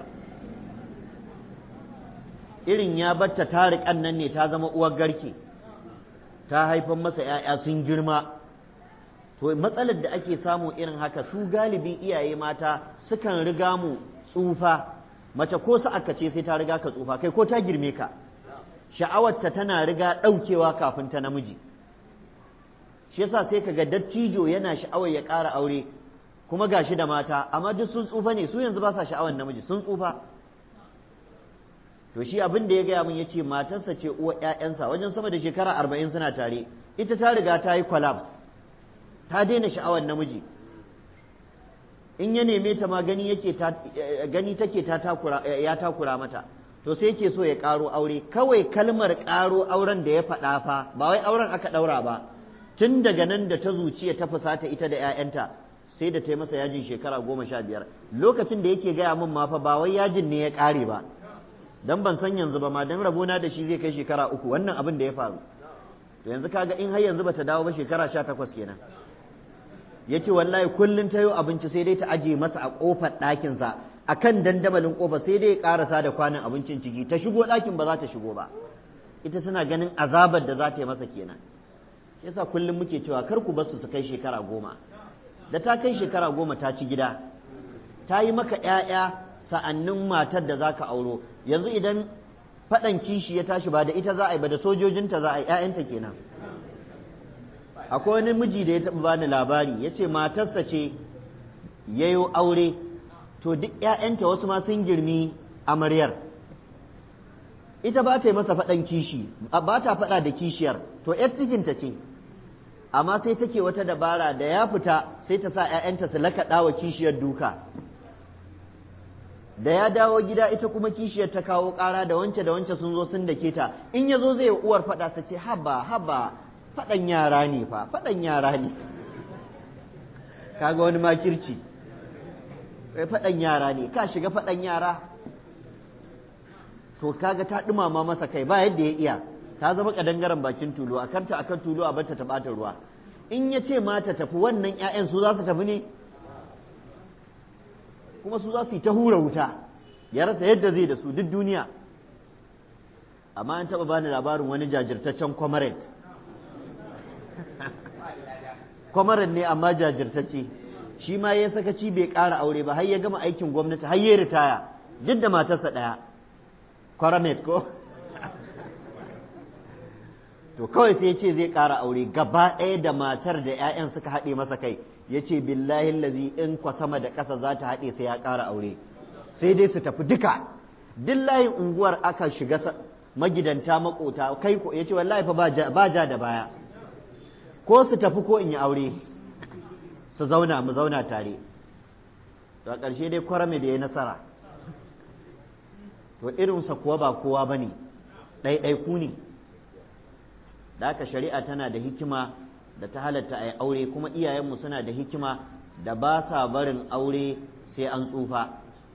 irin ya batta tariƙan nan ne ta zama uwar garke ta haifan masa ‘ya'ya sun girma to matsalar da ake samu irin haka su galibin iyaye mata sukan riga mu tsufa mace ko aka ce sai ta riga ka tsufa kai ko ta girme ka sha'awarta tana riga ɗaukewa kafin ta namiji shi yasa sai kaga dattijo yana sha'awar ya ƙara aure kuma gashi da mata amma duk sun tsufa ne su yanzu ba sa sha'awar namiji sun tsufa to shi abin da ya gaya min yace matarsa ce uwa ƴaƴansa wajen sama da shekara arba'in suna tare ita ta riga ta yi collapse ta daina sha'awar namiji in ya neme ta ma gani yake ta gani take ta takura ya takura mata to sai yake so ya ƙaro aure kawai kalmar ƙaro auren da ya faɗa fa ba wai auren aka ɗaura ba tun daga nan da ta zuciya ta fusata ita da 'ya'yanta sai da ta yi masa yajin shekara goma sha biyar lokacin da yake gaya min ma fa ba wai yajin ne ya ƙare ba dan ban san yanzu ba ma dan rabona da shi zai kai shekara uku wannan abin da ya faru to yanzu kaga in har yanzu bata dawo ba shekara sha takwas kenan ya ce wallahi kullum ta yi abinci sai dai ta aje masa a ƙofar ɗakinsa a kan dandamalin ƙofa sai dai ya ƙarasa da kwanan abincin ciki ta shigo ɗakin ba za ta shigo ba ita tana ganin azabar da za ta yi masa kenan yasa kullum muke cewa kar ku bar su su kai shekara goma da ta kai shekara goma ta ci gida ta yi maka ƴaƴa sa'annin matar da za ka auro yanzu idan faɗan kishi ya tashi ba da ita za a yi ba da sojojinta za a yi ƴaƴanta kenan akwai wani miji da ya taɓa bani labari ya ce matarsa ce ya yi aure to duk ‘ya'yanta wasu ma sun girmi amaryar ita ba ta yi masa faɗan kishi ba ta faɗa da kishiyar to ‘yar cikinta ce amma sai take wata dabara da ya fita sai ta sa ‘ya'yanta su lakaɗa wa kishiyar duka da ya dawo gida ita kuma kishiyar ta kawo ƙara da wance da wance sun zo sun dake ta in ya zo zai uwar faɗa ta ce haba haba faɗan yara ne fa faɗan yara ne kaga wani makirci faɗan yara ne ka shiga faɗan yara to kaga ta ɗumama masa kai ba yadda ya iya ta zama kadangaren bakin tulu a kanta akan tulu a barta ta ɓata ruwa in ya ce mata tafi wannan 'ya'yan su za su tafi ne kuma su za su yi ta hura wuta ya rasa yadda zai da su duk duniya amma an taɓa bani labarin wani jajirtaccen comrade kwamaran ne amma jajirtacce shi ma ya sakaci bai ƙara aure ba har ya gama aikin gwamnati har ya ritaya duk da matarsa ɗaya kwaramet ko to kawai sai ya ce zai ƙara aure gaba ɗaya da matar da 'ya'yan suka haɗe masa kai ya ce billahi lazi in kwa sama da ƙasa za ta haɗe sai ya ƙara aure sai dai su tafi duka duk layin unguwar aka shiga magidanta makota kai ko ya ce wallahi fa ba ja da baya ko su tafi ko in yi aure su zauna mu zauna tare to a ƙarshe dai kwarame da ya nasara to irinsa kuwa ba kowa ba ne ɗaiɗaiku ne da haka shari'a tana da hikima da ta halatta a yi aure kuma iyayenmu suna da hikima da ba sa barin aure sai an tsufa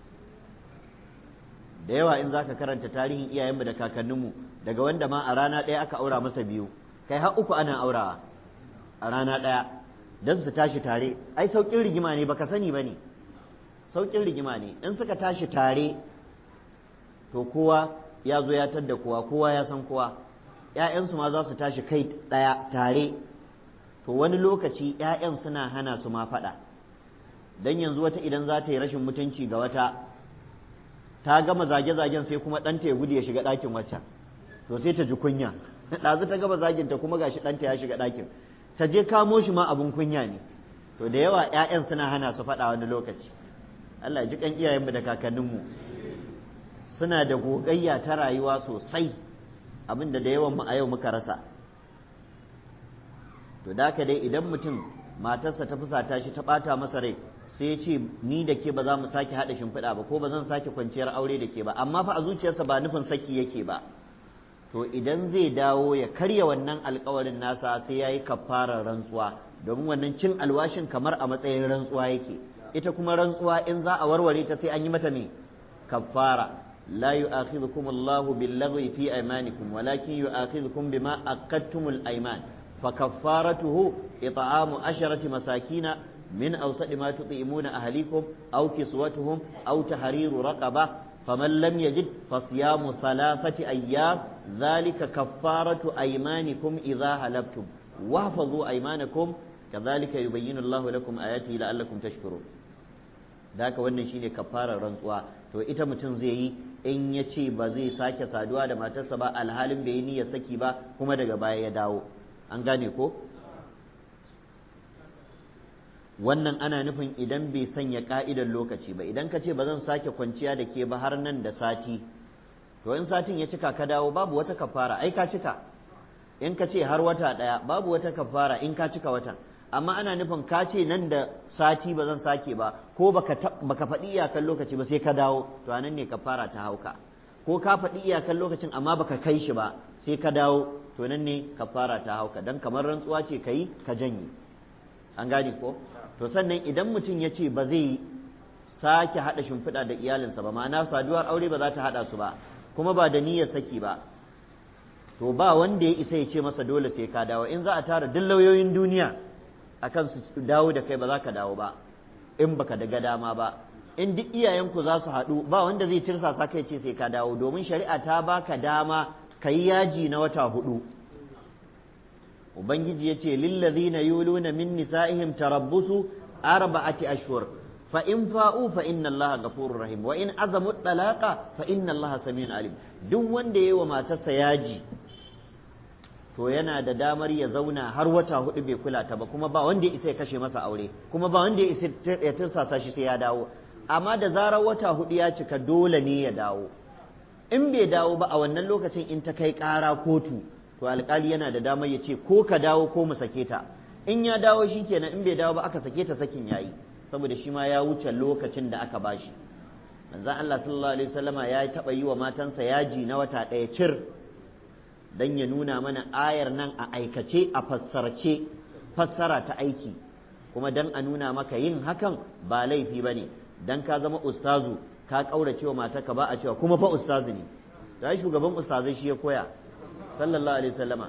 da yawa in za ka karanta tarihin iyayenmu da kakanninmu daga wanda ma a rana ɗaya aka aura masa biyu kai har uku ana aurawa a rana ɗaya don su tashi tare ai sauƙin rigima ne baka sani ba ne sauƙin rigima ne in suka tashi tare to kowa ya zo ya tadda kowa kowa ya san kowa ‘ya'yansu ma za su tashi kai ɗaya tare to wani lokaci ‘ya'yan suna hana su ma faɗa don yanzu wata idan za ta yi rashin mutunci ga wata ta gama zage-zagen sai kuma ɗanta ya gudu ya shiga ɗakin waccan to sai ta ji kunya ɗazu ta gama zaginta kuma gashi ɗanta ya shiga ɗakin ta je kamo shi ma abin kunya ne to da yawa ‘ya'yan suna hana su faɗa wani lokaci Allah ji kan iyayenmu da kakanninmu suna da gogayya ta rayuwa sosai abinda da yawan mu a yau muka rasa to da dai idan mutum matarsa ta fusata shi ta ɓata masa rai sai ya ce ni da ke ba za mu sake haɗa shimfiɗa ba ko ba zan sake kwanciyar aure da ke ba amma fa a zuciyarsa ba nufin saki yake ba to idan zai dawo ya karya wannan alkawarin nasa sai ya yi kafarar rantsuwa domin wannan cin alwashin kamar a matsayin rantsuwa yake ita kuma rantsuwa in za a warware ta sai an yi mata ne kafara la yu'akhidhukum Allahu bil-laghwi fi aymanikum walakin yu'akhidhukum bima aqadtumul ayman fa kaffaratuhu it'amu asharati masakina min awsadi ma tut'imuna ahlikum aw kiswatuhum aw tahriru raqaba فمن لم يجد فصيام ثلاثة أيام ذلك كفارة أيمانكم إذا هلبتم واحفظوا أيمانكم كذلك يبين الله لكم آياته لعلكم تشكرون ذاك wannan shine kafarar rantsuwa to ita mutum zai yi in ya ce ba zai sake saduwa da matarsa ba alhalin bai yi niyyar saki ba kuma daga baya ya dawo an gane ko wannan ana nufin idan bai sanya ka'idar lokaci ba idan ka ce ba zan sake kwanciya da ke ba har nan da sati to in satin ya cika ka dawo babu wata kafara ai ka cika in ka ce har wata ɗaya babu wata kafara in ka cika watan amma ana nufin ka ce nan da sati ba zan sake ba ko baka baka faɗi iyakan lokaci ba sai ka dawo to anan ne kafara ta hauka ko ka faɗi iyakan lokacin amma baka kai shi ba sai ka dawo to nan ne kafara ta hauka dan kamar rantsuwa ce kai ka janye an gane ko to sannan idan mutum ya ce ba zai sake haɗa shimfiɗa da iyalinsa ba ma'ana saduwar aure ba za ta haɗa su ba kuma ba da niyyar saki ba to ba wanda ya isa ya ce masa dole sai ka dawo in za a tara duk lauyoyin duniya akan su dawo da kai ba za ka dawo ba in baka daga dama ba in duk iyayenku za su haɗu ba wanda zai tirsasa kai ce sai ka dawo domin shari'a ta baka dama ka yi yaji na wata hudu ubangiji ya ce lillazina yuluna min nisa'ihim tarabbusu arba'ati ashhur fa in fa'u fa inna allaha ghafurur rahim wa in azamu talaqa fa inna allaha samiyun alim duk wanda yayi wa matarsa yaji to yana da damar ya zauna har wata hudu bai kula ta ba kuma ba wanda ya isa ya kashe masa aure kuma ba wanda ya isa ya tursasa shi sai ya dawo amma da zarar wata hudu ya cika dole ne ya dawo in bai dawo ba a wannan lokacin in ta kai ƙara kotu to alƙali yana da damar ya ce ko ka dawo ko mu sake ta in ya dawo shi kenan in bai dawo ba aka sake ta sakin yayi saboda shi ma ya wuce lokacin da aka bashi manzon Allah sallallahu alaihi wasallama ya taɓa yi wa matansa yaji na wata ɗaya cir dan ya nuna mana ayar nan a aikace a fassarce fassara ta aiki kuma dan a nuna maka yin hakan ba laifi ba ne dan ka zama ustazu ka ƙaurace wa matarka ba a cewa kuma fa ustazu ne da shugaban ustazai shi ya koya sallallahu alaihi wasallama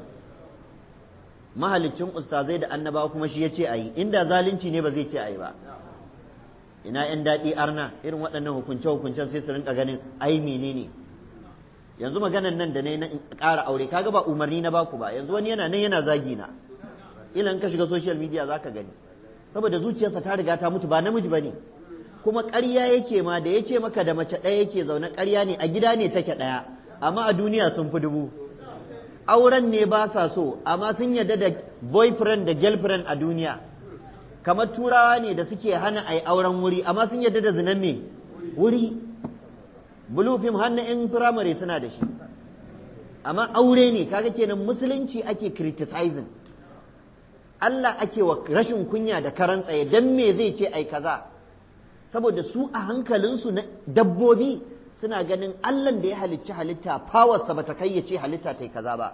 mahalicin ustazai da annabawa kuma shi ya ce a yi inda zalunci ne ba zai ce a yi ba ina yan daɗi arna irin waɗannan hukunce-hukuncen sai su rinka ganin ai menene yanzu maganan nan da na ƙara aure kaga ba umarni na baku ba yanzu wani yana nan yana zagi na ilan ka shiga social media zaka gani saboda zuciyarsa ta riga ta mutu ba namiji bane kuma ƙarya yake ma da yace maka da mace ɗaya yake zaune ƙarya ne a gida ne take ɗaya amma a duniya sun fi dubu auren ne ba sa so amma sun yarda da boyfriend da girlfriend a duniya kamar turawa ne da suke hana a yi auren wuri amma sun yarda da zinan me wuri blue film har na 'yan firamare suna da shi amma aure ne kaga kenan musulunci ake criticizing Allah ake wa rashin kunya da karan tsaye dan me zai ce ai kaza saboda su a hankalinsu na dabbobi suna ganin allan da ya halicci halitta fawarsa ba ta kai ya ce halitta ta yi kaza ba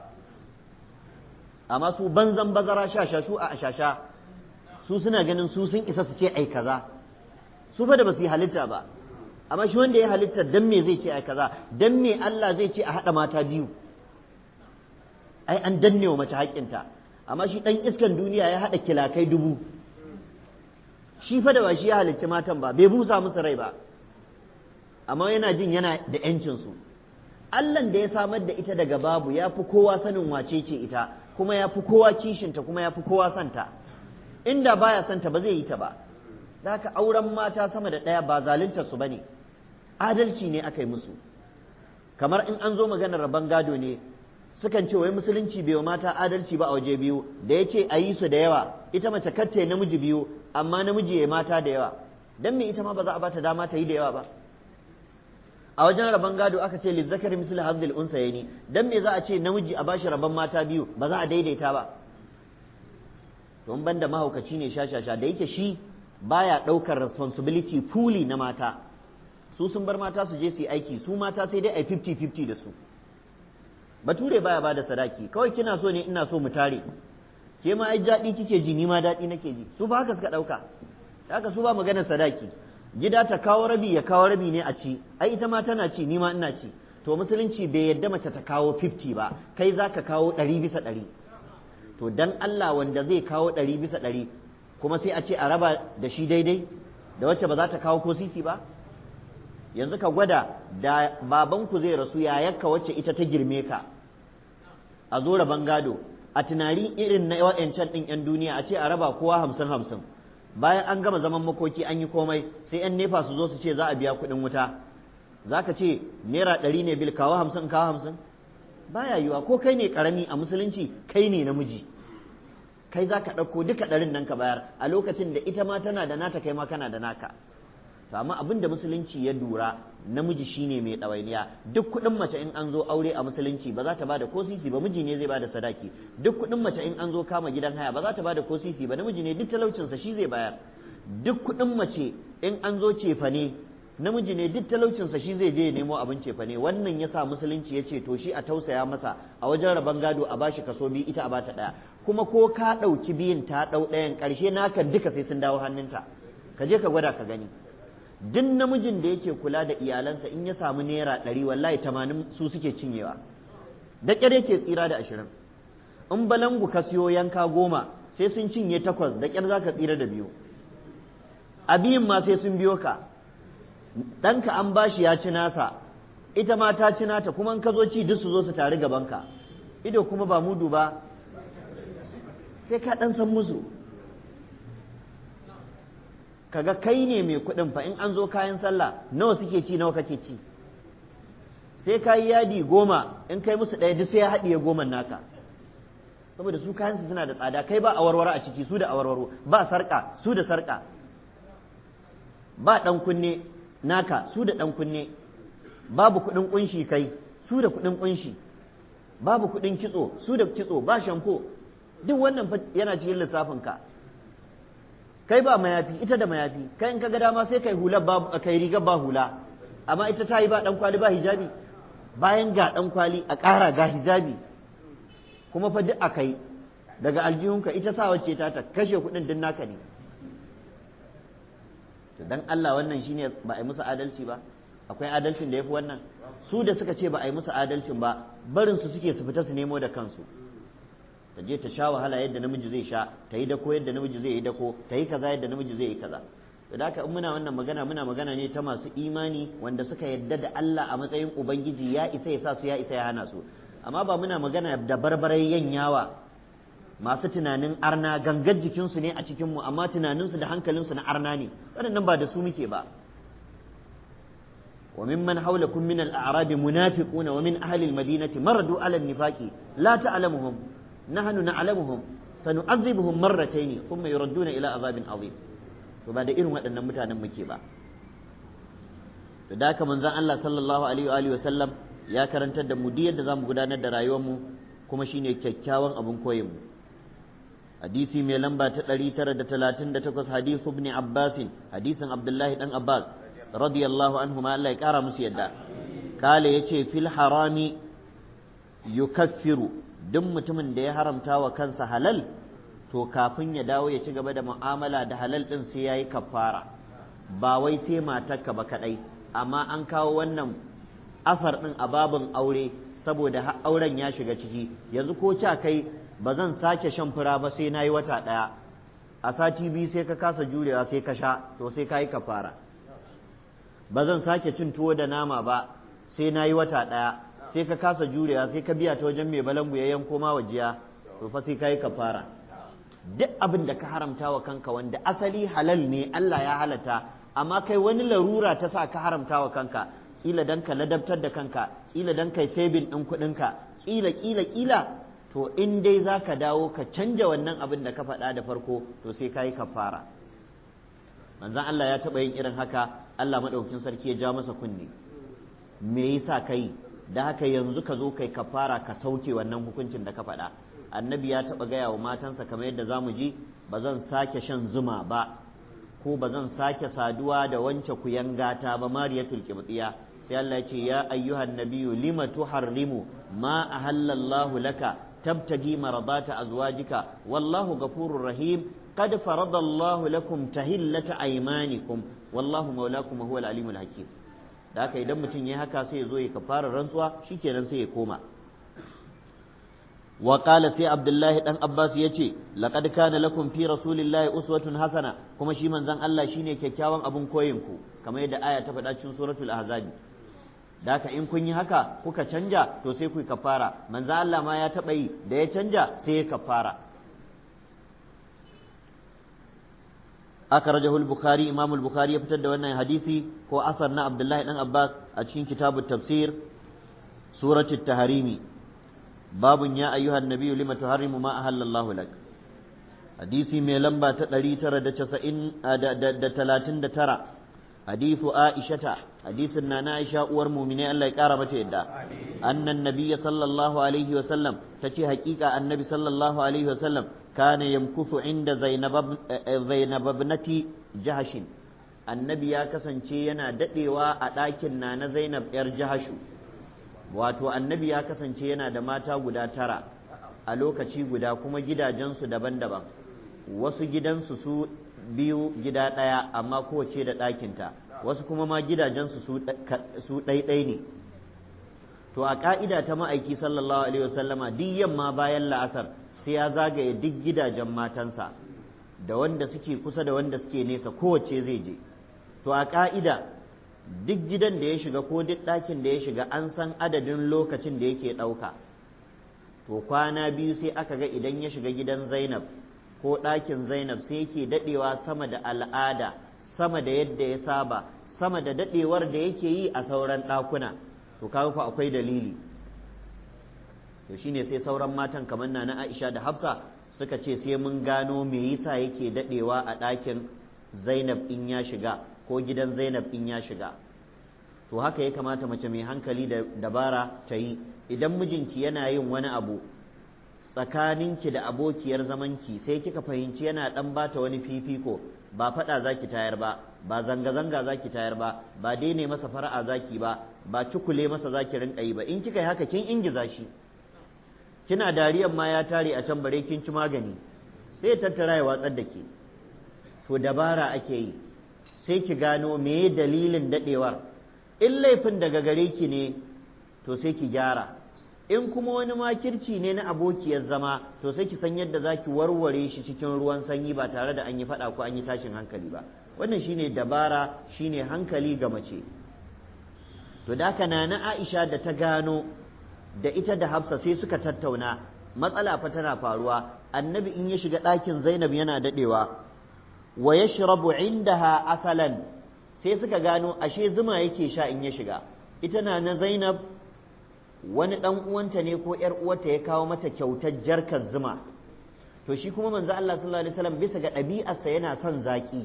amma su banzan bazara shasha su a shasha su suna ganin su sun isa su ce ai kaza su fa da ba su yi halitta ba amma shi wanda ya halitta dan me zai ce ai kaza dan me Allah zai ce a haɗa mata biyu ai an danne wa mace haƙƙinta amma shi ɗan iskan duniya ya haɗa kilakai dubu shi fa da ba shi ya halitta matan ba bai busa musu rai ba amma yana jin yana da ‘yancinsu Allahn da ya samar da ita daga babu ya fi kowa sanin wace ce ita kuma ya fi kowa kishinta kuma ya fi kowa santa inda baya santa ba zai yi ta ba da haka auren mata sama da ɗaya ba zalunta su ba ne adalci ne aka yi musu kamar in an zo maganar rabon gado ne sukan ce wai musulunci bai wa mata adalci ba a waje biyu da ya ce a yi su da yawa ita mace katta namiji biyu amma namiji ya mata da yawa dan me ita ma ba za a bata dama ta yi da yawa ba a wajen rabon gado aka ce lizzakar misli hazzil unsayni dan me za a ce namiji a bashi rabon mata biyu ba za a daidaita ba don banda mahaukaci ne shashasha da yake shi baya ɗaukar responsibility fully na mata su sun bar mata su je su yi aiki su mata sai dai a 50-50 da su bature baya bada sadaki kawai kina so ne ina so mu tare ke ma ai daɗi kike ji ni ma daɗi nake ji su ba haka suka ɗauka haka su ba maganar sadaki gida ta kawo rabi ya kawo rabi ne a ci ai ita ma tana ci ni ma ina ci to musulunci bai yadda mace ta kawo 50 ba kai za ka kawo ɗari bisa ɗari to dan Allah wanda zai kawo ɗari bisa ɗari kuma sai a ce a raba da shi daidai da wacce ba za ta kawo ko sisi ba yanzu ka gwada da babanku zai rasu yayarka wacce ita ta girme ka a zo raban gado a tunani irin na wa'yancan ɗin 'yan duniya a ce a raba kowa hamsin hamsin bayan an gama zaman makoki an yi komai sai 'yan nefa su zo su ce za a biya kuɗin wuta za ka ce naira ɗari ne bil kawo hamsin kawo hamsin baya yiwa ko kai ne ƙarami a musulunci kai ne namiji kai za ka ɗauko duka ɗarin nan ka bayar a lokacin da ita ma tana da nata kai ma kana da naka to amma abin da musulunci ya dura namiji shine mai ɗawainiya duk kuɗin mace in an zo aure a musulunci ba za ta bada ko sisi ba miji ne zai bada sadaki duk kuɗin mace in an zo kama gidan haya ba za ta bada ko sisi ba namiji ne duk talaucinsa shi zai bayar duk kuɗin mace in an zo cefane namiji ne duk talaucinsa shi zai je ya nemo abin cefane wannan ya sa musulunci ya ce to shi a tausaya masa a wajen rabon gado a bashi kaso biyu ita a bata ɗaya kuma ko ka ɗauki biyun ta ɗau ɗayan ƙarshe naka duka sai sun dawo hannunta ka je ka gwada ka gani duk namijin da yake kula da iyalansa in ya samu naira ɗari wallahi tamanin su suke cinyewa da ƙyar yake tsira da ashirin in balangu ka siyo yanka goma sai sun cinye takwas da ƙyar za ka tsira da biyu a biyun ma sai sun biyo ka ɗanka an bashi ya ci nasa ita ma ta ci nata kuma in ka zo ci duk su zo su tari gabanka ido kuma ba mudu ba sai ka ɗan san musu kaga kai ne mai kuɗin fa in an zo kayan sallah nawa suke ci nawa kake ci sai ka yi yadi goma in kai musu ɗaya duk sai ya haɗiye goman naka saboda su kayansu suna da tsada kai ba awarwaro a ciki su da awarwaro ba sarƙa su da sarƙa ba ɗan kunne naka su da ɗan kunne babu kuɗin ƙunshi kai su da kuɗin ƙunshi babu kuɗin kitso su da kitso ba shampo duk wannan yana cikin lissafin ka kai ba mayafi ita da mayafi kai in ka ga dama sai kai hula ba kai riga ba hula amma ita ta yi ba dan kwali ba hijabi bayan ga dan kwali a ƙara ga hijabi kuma fa duk akai daga aljihunka ita sa wacce ta ta kashe kuɗin din naka ne to dan Allah wannan shine ba a yi musu adalci ba akwai adalcin da yafi wannan su da suka ce ba a yi musu adalcin ba barin su suke su fita su nemo da kansu ta je ta sha wahala yadda namiji zai sha ta yi dako yadda namiji zai yi dako ta yi kaza yadda namiji zai yi kaza da haka in muna wannan magana muna magana ne ta masu imani wanda suka yadda da Allah a matsayin ubangiji ya isa ya sa su ya isa ya hana su amma ba muna magana da barbarai yanyawa masu tunanin arna gangar jikinsu ne a cikinmu amma tunaninsu da hankalinsu na arna ne waɗannan ba da su muke ba وممن حولكم من الأعراب منافقون ومن أهل المدينة مردوا على النفاق لا تعلمهم نحن نعلمهم سنعذبهم مرتين ثم يردون إلى عذاب عظيم وبعد إرم أن متانا مكيبا da manzon Allah sallallahu alaihi wa alihi wasallam ya karantar da mu diyar da zamu gudanar da rayuwar mu kuma shine kyakkyawan abun koyin mu hadisi mai lamba ta 938 hadithu ibn Abbas hadisin Abdullahi dan Abbas radiyallahu anhu ma Allah ya kara musu yadda kale yace fil harami yukaffiru duk mutumin da ya haramta wa kansa halal to kafin ya dawo ya ci gaba da mu'amala da halal din sai yayi kafara ba wai sai matarka ba kadai amma an kawo wannan asar din a babin aure saboda auren ya shiga ciki yanzu ko ca kai ba zan sake shan fura ba sai nayi wata daya a sati biyu sai ka kasa jurewa sai ka sha to sai ka yi kafara ba zan sake cin tuwo da nama ba sai nayi wata daya sai ka kasa jurewa sai ka biya ta wajen mai balangu ya yanko ma wajiya to fa sai ka yi kafara duk abin da ka haramta wa kanka wanda asali halal ne Allah ya halata amma kai wani larura ta sa ka haramta wa kanka kila dan ka ladabtar da kanka kila dan kai saving din kuɗinka kila kila kila to in dai za ka dawo ka canja wannan abin da ka faɗa da farko to sai ka yi kafara manzon Allah ya taɓa yin irin haka Allah maɗaukin sarki ya ja masa kunne me yasa kai da haka yanzu ka zo kai kafara ka sauke wannan hukuncin da ka faɗa annabi ya taɓa gaya wa matansa kamar yadda za mu ji ba zan sake shan zuma ba ko ba zan sake saduwa da wance kuyangata ba mariyatul qibtiya sai Allah ya ce ya ayyuhan nabiyyu lima tuharrimu ma ahallallahu laka tabtagi maradata azwajika wallahu ghafurur rahim qad faradallahu lakum tahillata aymanikum wallahu maulakum wa huwal alimul hakim da haka idan mutum ya haka sai ya zo ya kafara rantsuwa shikenan sai ya koma wa qala sai abdullahi dan abbas yace laqad kana lakum fi rasulillahi uswatun hasana kuma shi manzon Allah shine kyakkyawan abun koyin ku kamar yadda aya ta faɗa cikin suratul ahzab da haka in kun yi haka kuka canja to sai ku kafara manzon Allah ma ya taɓa yi da ya canja sai ya kafara akhrajahu al-bukhari imam al-bukhari ya fitar da wannan hadisi ko asar na abdullahi dan abbas a cikin kitabut tafsir suratul taharimi babun ya ayyuhan nabiyyu lima tuharrimu ma ahallallahu lak hadisi mai lamba ta 939 hadithu aishata hadisin na na aisha uwar mu'mine Allah ya kara mata yadda annan nabiyya sallallahu alaihi wa sallam tace hakika annabi sallallahu alaihi wa sallam kana yamkufu inda zainab zainab ibnati jahashin annabi ya kasance yana dadewa a ɗakin na na zainab yar jahashu wato annabi ya kasance yana da mata guda tara a lokaci guda kuma gidajensu daban-daban wasu gidansu su biyu gida ɗaya amma kowace da ɗakinta wasu kuma ma gidajensu su ɗaiɗai ne to a ƙa'ida ta ma'aiki sallallahu alaihi wasallama duk yamma bayan la'asar sai ya zagaye duk gidajen matansa da wanda suke kusa da wanda suke nesa kowace zai je to a ƙa'ida duk gidan da ya shiga ko duk ɗakin da ya shiga an san adadin lokacin da yake ɗauka to kwana biyu sai aka ga idan ya shiga gidan zainab ko ɗakin zainab sai yake daɗewa sama da al'ada sama da yadda ya saba sama da daɗewar da yake yi a sauran ɗakuna to kaga fa akwai dalili to shine sai sauran matan kamar na aisha da hafsa suka ce sai mun gano me yasa yake daɗewa a ɗakin zainab in ya shiga ko gidan Zainab in ya shiga to haka ya kamata mace mai hankali da dabara ta yi idan mijinki yana yin wani abu tsakaninki da abokiyar zamanki sai kika fahimci yana dan bata wani fifiko ba faɗa zaki tayar ba ba zanga-zanga zaki tayar ba ba daine masa fara'a zaki ba ba cukule masa zaki rinka yi ba in kika yi haka kin ingiza shi kina dariyan ma ya tare a can bare kin ci magani sai tattara ya watsar da ke to dabara ake yi sai ki gano me dalilin dadewar in laifin daga gare ki ne to sai ki gyara in kuma wani makirci ne na abokiyar zama to sai ki san yadda za ki warware shi cikin ruwan sanyi ba tare da an yi faɗa ko an yi tashin hankali ba wannan shine dabara shine hankali ga mace to da haka na na Aisha da ta gano da ita da Hafsa sai suka tattauna matsala fa tana faruwa annabi in ya shiga ɗakin Zainab yana daɗewa wa yashrabu indaha asalan sai suka gano ashe zuma yake sha in ya shiga ita na na Zainab wani dan uwanta ne ko yar uwarta ya kawo mata kyautar jarkar zuma to shi kuma manzo Allah sallallahu alaihi wasallam bisa ga ɗabi'arsa yana son zaki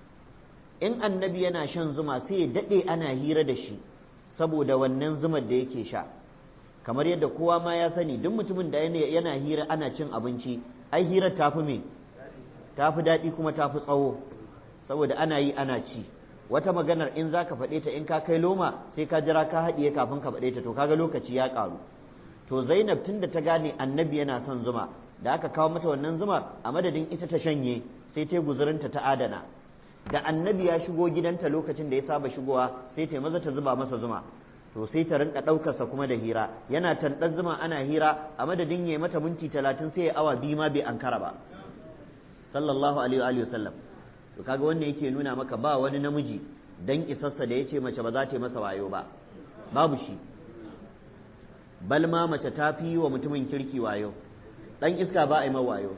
in annabi yana shan zuma sai ya dade ana hira da shi saboda wannan zumar da yake sha kamar yadda kowa ma ya sani duk mutumin da yana hira ana cin abinci ai hirar tafi me tafi daɗi kuma tafi tsawo saboda ana yi ana ci wata maganar in za ka faɗe ta in ka kai loma sai ka jira ka haɗiye kafin ka faɗe ta to kaga lokaci ya ƙaru to zainab tun da ta gane annabi yana son zuma da aka kawo mata wannan zumar a madadin ita ta shanye sai ta guzurinta ta adana da annabi ya shigo gidanta lokacin da ya saba shigowa sai ta maza ta zuba masa zuma to sai ta rinka ɗaukarsa kuma da hira yana tanɗar zuma ana hira a madadin ya mata minti talatin sai ya awa biyu ma bai ankara ba sallallahu alaihi wa sallam to kaga wannan yake nuna maka ba wani namiji dan isarsa da yace mace ba za ta yi masa wayo ba babu shi bal ma mace ta fi wa mutumin kirki wayo dan iska ba a yi wayo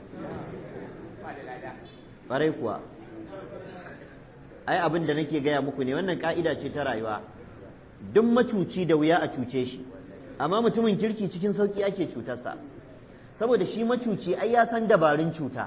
ƙwarai kuwa ai abin da nake gaya muku ne wannan ka'ida ce ta rayuwa duk macuci da wuya a cuce shi amma mutumin kirki cikin sauki ake cutarsa saboda shi macuci ai ya san dabarun cuta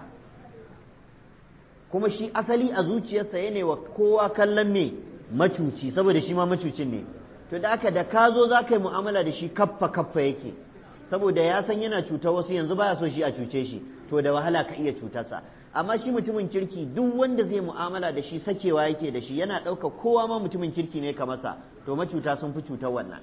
kuma shi asali a zuciyarsa yana wa kowa kallon me macuci saboda shi ma macucin ne to da aka da ka zo za ka yi mu'amala da shi kaffa kaffa yake saboda ya san yana cuta wasu yanzu baya so shi a cuce shi to da wahala ka iya cutarsa amma shi mutumin kirki duk wanda zai mu'amala da shi sakewa yake da shi yana ɗauka kowa ma mutumin kirki ne ka masa to macuta sun fi cutar wannan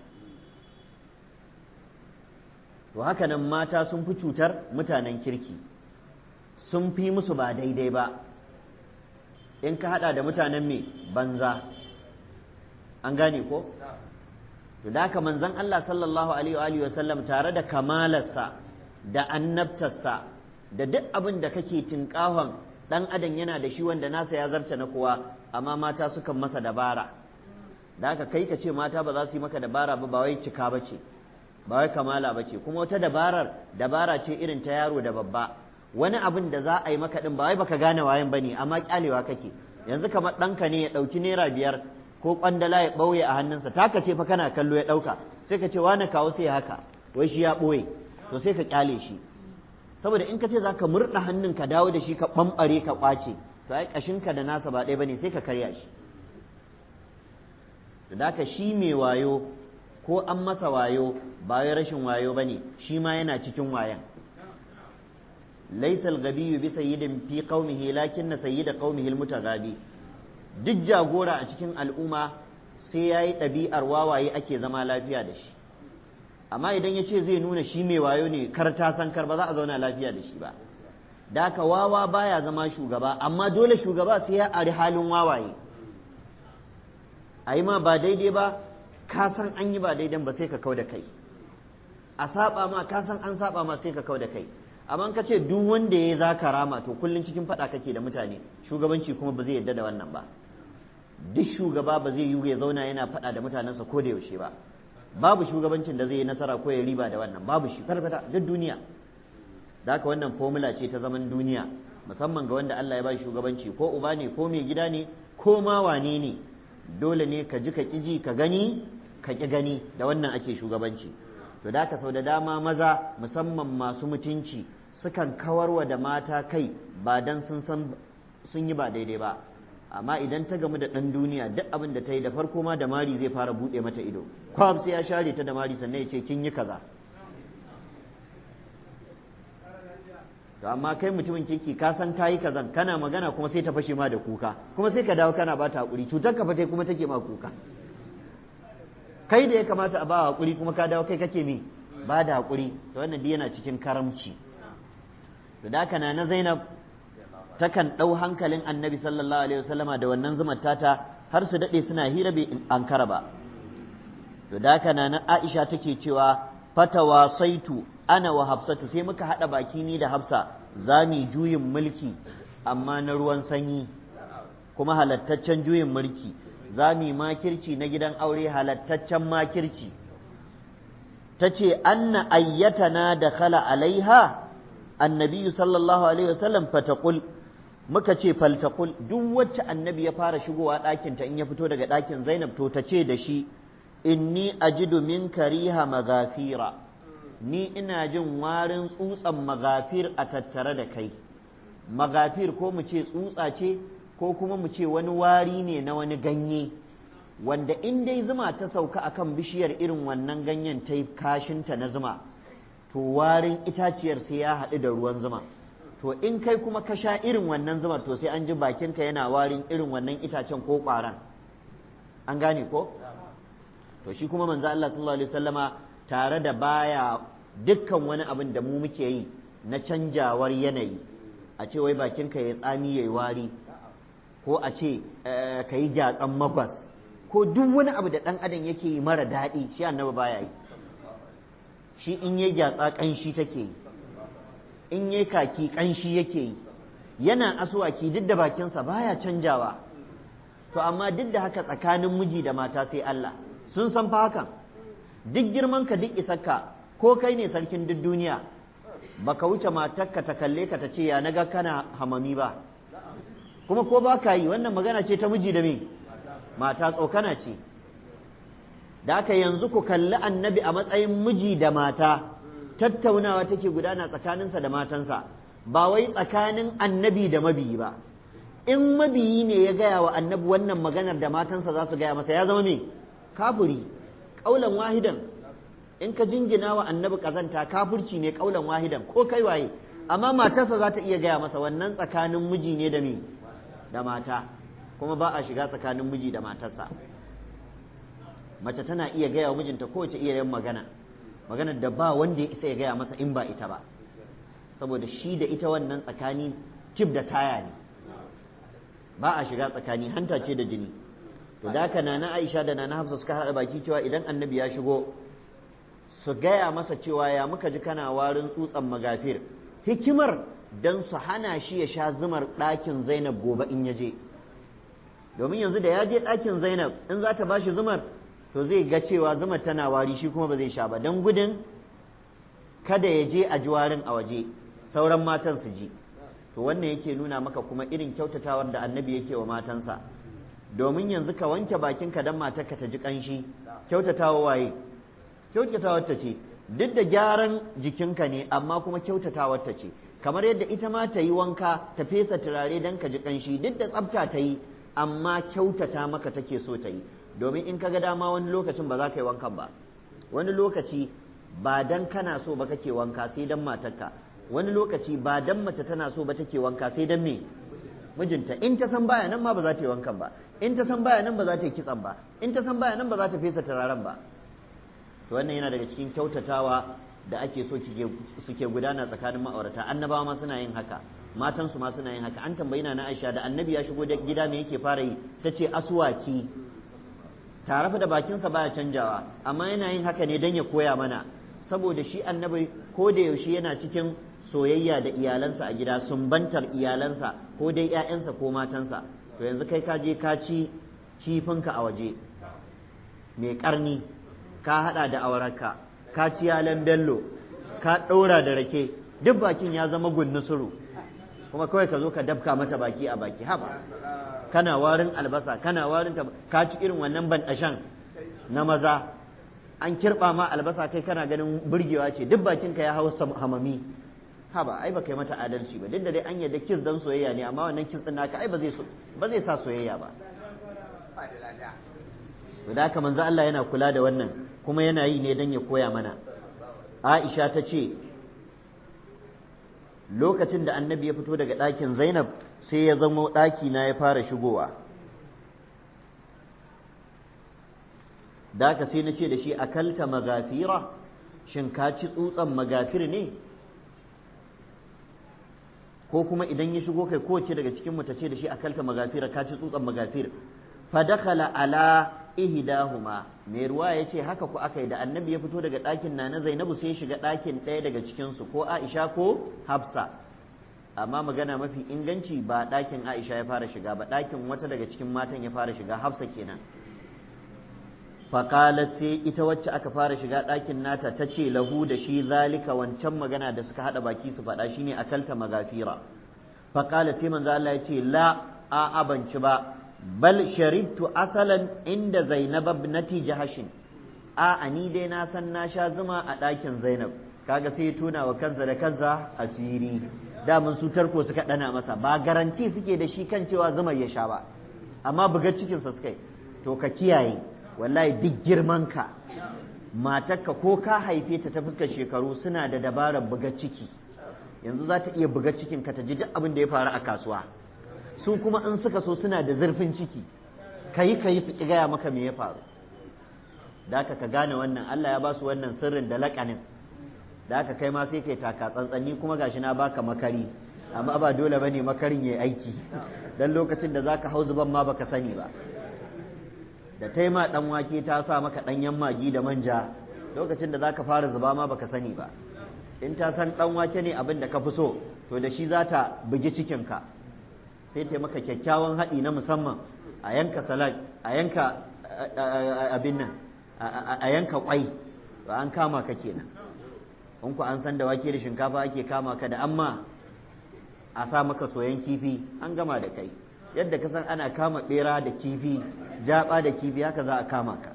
to haka nan mata sun fi cutar mutanen kirki sun fi musu ba daidai ba in ka hada da mutanen me banza an gane ko to da haka manzon Allah sallallahu alaihi wa sallam tare da kamalarsa da annabtarsa da duk abin da kake tinkahon dan adam yana da shi wanda nasa ya zarta na kowa amma mata sukan masa dabara da haka kai ka ce mata ba za su yi maka dabara ba ba wai cika ba ce ba wai kamala ba ce kuma wata dabarar dabara ce irin ta yaro da babba wani abin da za a yi maka din ba wai baka gane wayan bane amma kyalewa kake yanzu kamar ɗanka ne ya ɗauki naira biyar ko kwandala ya ɓauye a hannunsa taka ce fa kana kallo ya ɗauka sai ka ce wani kawo sai haka wai shi ya ɓoye to sai ka kyale shi saboda in ka ce za ka murɗa hannun ka dawo da shi ka ɓamɓare ka ƙwace to ai ƙashinka da nasa ba ɗaya bane sai ka karya shi da ka shi mai wayo ko an masa wayo ba wai rashin wayo bane shi ma yana cikin wayan laysal gabiyyu bi sayyidin fi qaumihi lakinna sayyida qaumihi almutaghabi duk jagora a cikin al'umma sai yayi ɗabi'ar wawaye ake zama lafiya da shi amma idan ya ce zai nuna shi mai wayo ne kar ta san kar ba za a zauna lafiya da shi ba da haka wawa baya zama shugaba amma dole shugaba sai ya ari halin wawaye a yi ma ba daidai ba ka san an yi ba daidan ba sai ka kau da kai a saba ma ka san an saba ma sai ka kau da kai amma ka ce duk wanda ya za ka rama to kullum cikin faɗa kake da mutane shugabanci kuma ba zai yarda da wannan ba duk shugaba ba zai yi ya zauna yana faɗa da mutanensa ko da yaushe ba babu shugabancin da zai yi nasara ko ya riba da wannan babu shi farfata duk duniya da haka wannan formula ce ta zaman duniya musamman ga wanda Allah ya ba shugabanci ko uba ne ko mai gida ne ko ma wane ne dole ne ka ji ka ƙiji ka gani ka ƙi gani da wannan ake shugabanci to da haka sau da dama maza musamman masu mutunci sukan kawarwa da mata kai ba dan sun san sun yi ba daidai ba amma idan ta gamu da ɗan duniya duk abin da ta yi da farko ma da mari zai fara buɗe mata ido kwam sai ya share ta da mari sannan ya ce kin yi kaza to amma kai mutumin kirki ka san kayi kazan kana magana kuma sai ta fashe ma da kuka kuma sai ka dawo kana ba ta hakuri cutar ka fate kuma take ma kuka kai da ya kamata a ba hakuri kuma ka dawo kai kake mi ba da hakuri to wannan yana cikin karamci to da haka na Zainab takan ɗau hankalin annabi sallallahu alaihi wasallama da wannan zumar tata har su daɗe suna hira bai ankara ba to da haka na Aisha take cewa fatawa saitu ana wa hafsatu sai muka haɗa baki ni da hafsa za mu juyin mulki amma na ruwan sanyi kuma halattaccen juyin mulki za mu makirci na gidan aure halattaccen makirci ta ce anna ayyatana da khala alaiha annabi sallallahu alaihi wasallam fataqul muka ce faltaqul duk wacce annabi ya fara shigowa ɗakinta in ya fito daga ɗakin zainab to ta ce da shi inni ajidu min kariha magafira ni ina jin warin tsutsan magafir a tattare da kai magafir ko mu ce tsutsa ce ko kuma mu ce wani wari ne na wani ganye wanda in dai zuma ta sauka akan bishiyar irin wannan ganyen ta yi kashinta na zuma to warin itaciyar sai ya haɗu da ruwan zuma to in kai kuma ka sha irin wannan zuma to sai an ji bakinka yana warin irin wannan itacen ko ƙwaran an gane ko to shi kuma manzo Allah sallallahu alaihi wasallama tare da baya dukkan wani abin da mu muke yi na canjawar yanayi a ce wai bakinka ya tsami yayi wari ko a ce ka yi gyatsan magwas ko duk wani abu da ɗan adam yake yi mara daɗi shi annabi baya yi shi in yi gyatsa ƙanshi take yi in yi kaki ƙanshi yake yi yana asuwaki duk da bakinsa baya canjawa to amma duk da haka tsakanin miji da mata sai Allah sun san fa hakan duk girman ka duk isarka ko kai ne sarkin duk duniya baka wuce matarka ta kalle ka ta ce ya naga kana hamami ba kuma ko ba ka yi wannan magana ce ta miji da me mata tsokana ce da aka yanzu ku kalli annabi a matsayin miji da mata tattaunawa take gudana tsakaninsa da matansa ba wai tsakanin annabi da mabiyi ba in mabiyi ne ya gaya wa annabi wannan maganar da matansa za su gaya masa ya zama me kafuri ƙaulan wahidan in ka jingina wa annabi kazanta kafurci ne ƙaulan wahidan ko kai waye amma matarsa za ta iya gaya masa wannan tsakanin miji ne da me da mata kuma ba a shiga tsakanin miji da matarsa mace tana iya gaya wa mijinta kowace iya yin magana maganar da ba wanda ya isa ya gaya masa in ba ita ba saboda shi da ita wannan tsakani tip da taya ne ba a shiga tsakani hanta ce da jini to da haka nana Aisha da nana Hafsa suka haɗa baki cewa idan annabi ya shigo su gaya masa cewa ya muka ji kana warin tsutsan magafir hikimar don su hana shi ya sha zumar ɗakin Zainab gobe in ya je domin yanzu da ya je ɗakin Zainab in za ta bashi zumar to zai ga cewa zumar tana wari shi kuma ba zai sha ba don gudun kada ya je a ji warin a waje sauran matan su ji to wannan yake nuna maka kuma irin kyautatawar da annabi yake wa matansa domin yanzu ka wanke bakinka don matarka ta ji ƙanshi kyautatawa waye kyautatawar ta ce duk da gyaran jikinka ne amma kuma kyautatawar ta ce kamar yadda ita ma ta yi wanka ta fesa turare don ka ji ƙanshi duk da tsafta ta yi amma kyautata maka take so ta yi domin in ka ga dama wani lokacin ba za ka yi wankan ba wani lokaci ba dan kana so ba kake wanka sai dan matarka wani lokaci ba dan mace tana so ba take wanka sai dan me mijinta in ta san baya nan ma ba za ta yi wankan ba in ta san baya nan ba za ta yi kitsan ba in ta san baya nan ba za ta fesa turaren ba to wannan yana daga cikin kyautatawa da ake so suke gudana tsakanin ma'aurata annabawa ma suna yin haka matansu ma suna yin haka an tambayi na Aisha da annabi ya shigo da gida me yake fara yi tace aswaki tare da bakinsa baya canjawa amma yana yin haka ne dan ya koya mana saboda shi annabi ko da yaushe yana cikin soyayya da iyalansa a gida sumbantar iyalansa ko dai ƴaƴansa ko matansa to yanzu kai ka je ka ci kifinka a waje mai karni ka hada da awararka ka ci yalan bello ka ɗaura da rake duk bakin ya zama gunnusuru kuma kawai ka zo ka dabka mata baki a baki haba kana warin albasa kana warin ta ka ci irin wannan bandashan na maza an kirba ma albasa kai kana ganin burgewa ce duk bakin ka ya hau hamami haba ai ba kai mata adalci ba duk da dai an yadda kis dan soyayya ne amma wannan kis din naka ai ba zai ba zai sa soyayya ba to da haka manzo Allah yana kula da wannan kuma yana yi ne dan ya koya mana Aisha ta ce lokacin da annabi ya fito daga ɗakin Zainab sai ya zamo ɗaki na ya fara shigowa da haka sai na ce da shi akalta magafira shin ka ci tsutsan magafir ne ko kuma idan ya shigo kai kowace daga cikin mu ta ce da shi akalta magafira ka ci tsutsan magafir fa dakhala ala ihdahuma mai ruwa ya ce haka ku aka yi da annabi ya fito daga ɗakin na na zainabu sai shiga ɗakin ɗaya daga cikinsu ko aisha ko hafsa amma magana mafi inganci ba ɗakin aisha ya fara shiga ba ɗakin wata daga cikin matan ya fara shiga hafsa kenan faƙalat sai ita wacce aka fara shiga ɗakin nata ta ce lahu da shi zalika wancan magana da suka haɗa baki su faɗa shine akalta magafira faƙalat sai manzo Allah ya ce la a abanci ba bal sharibtu asalan inda zainab ibnati jahashin a ani dai na san na sha zuma a ɗakin zainab kaga sai ya tuna wa kansa da kansa asiri damun su tarko suka ɗana masa ba garanti suke da shi kan cewa zuma ya sha ba amma bugar cikinsa suka yi to ka kiyaye wallahi duk girmanka matarka ko ka haife ta ta fuskar shekaru suna da dabarar buga ciki yanzu za ta iya buga cikin ka ta ji duk abin da ya faru a kasuwa su kuma in suka so suna da zurfin ciki kayi kayi su ki gaya maka me ya faru da ka gane wannan Allah ya ba su wannan sirrin da laƙanin da aka kai ma sai kai taka tsantsani kuma gashi na baka makari amma ba dole bane makarin yayi aiki dan lokacin da zaka hau zuban ma baka sani ba da taima dan wake ta sa maka danyen magi da manja lokacin da zaka fara zuba ma baka sani ba in ta san dan wake ne abin da ka fi so to da shi za ta bugi cikinka sai ta maka kyakkyawan haɗi na musamman a yanka salad a yanka abin nan a yanka kwai ba an kama ka kenan in ku an san da wake da shinkafa ake kama ka da amma a sa maka soyan kifi an gama da kai yadda ka san ana kama bera da kifi jaba da kifi haka za a kama ka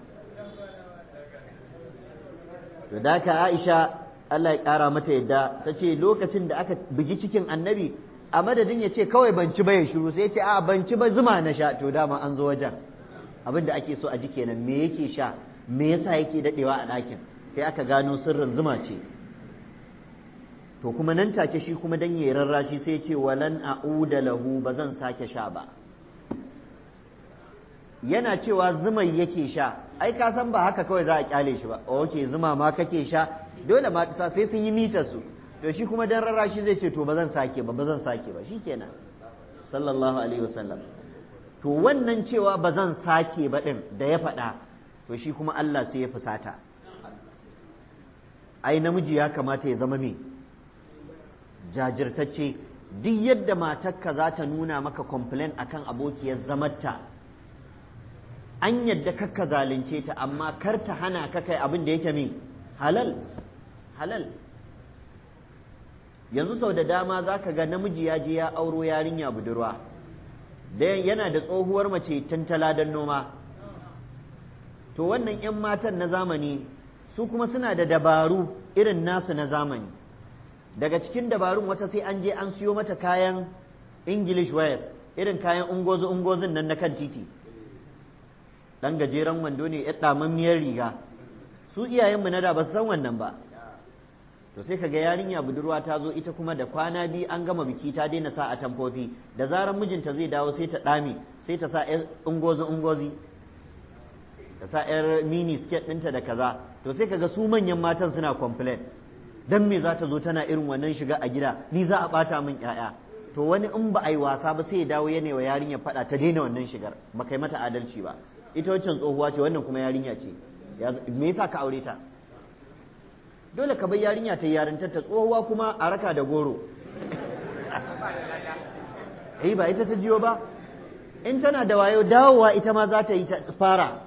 to da ka aisha Allah ya ƙara mata yadda ta ce lokacin da aka bugi cikin annabi a madadin ya ce kawai ban ci ba ya shiru sai ya ce a ban ci ba zuma na sha to dama an zo wajen abin da ake so a ji kenan me yake sha me yasa yake dadewa a ɗakin sai aka gano sirrin zuma ce to kuma nan take shi kuma dan yayi rarrashi sai ce walan a'uda lahu ba zan sake sha ba yana cewa zumai yake sha ai ka san ba haka kawai za a kyale shi ba okay zuma ma kake sha dole ma sai sun yi mitar su to shi kuma dan rarrashi zai ce to ba zan sake ba ba zan sake ba shikenan sallallahu alaihi wasallam to wannan cewa ba zan sake ba din da ya faɗa to shi kuma Allah sai ya fusata ai namiji ya kamata ya zama me jajirtacce duk yadda matarka za ta nuna maka complain akan abokiyar zamarta an yadda kakka zalunce ta amma kar ta hana ka kai abin da yake min halal halal yanzu sau da dama za ka ga namiji ya je ya auro yarinya budurwa da yana da tsohuwar mace tantala don noma to wannan 'yan matan na zamani su kuma suna da dabaru irin nasu na zamani daga cikin dabarun wata sai an je an siyo mata kayan english wear irin kayan ungozu ungozun nan na kan titi dan gajeren wando ne ya damammiyar riga su iyayenmu na da ba su san wannan ba to sai kaga yarinya budurwa ta zo ita kuma da kwana biyu an gama biki ta daina sa a tamfofi da zarar mijinta zai dawo sai ta dame sai ta sa yar ungozi ungozi ta sa yar mini skirt ɗinta da kaza to sai kaga su manyan matan suna complain dan me za ta zo tana irin wannan shiga a gida ni za a bata min ƴaƴa to wani in ba a yi wasa ba sai ya dawo yana wa yarinya faɗa ta daina wannan shigar ba kai mata adalci ba ita wancan tsohuwa ce wannan kuma yarinya ce me yasa ka aure ta dole ka bar yarinya ta yarintar ta tsohuwa kuma a raka da goro eh ba ita ta jiyo ba in tana da wayo dawowa ita ma za ta yi ta fara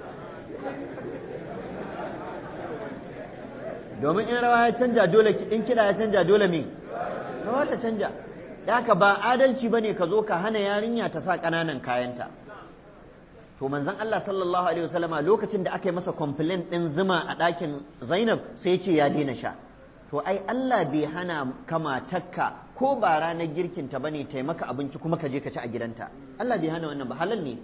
domin in rawa ya canja dole in kiɗa ya canja dole me rawa ta canja haka ba adalci bane ka zo ka hana yarinya ta sa ƙananan kayanta to manzon Allah sallallahu alaihi wasallama lokacin da aka yi masa complaint din zuma a ɗakin Zainab sai ce ya daina sha to ai Allah bai hana kama takka ko ba ranar girkin ta bane ta maka abinci kuma ka je ka ci a gidanta Allah bai hana wannan ba halal ne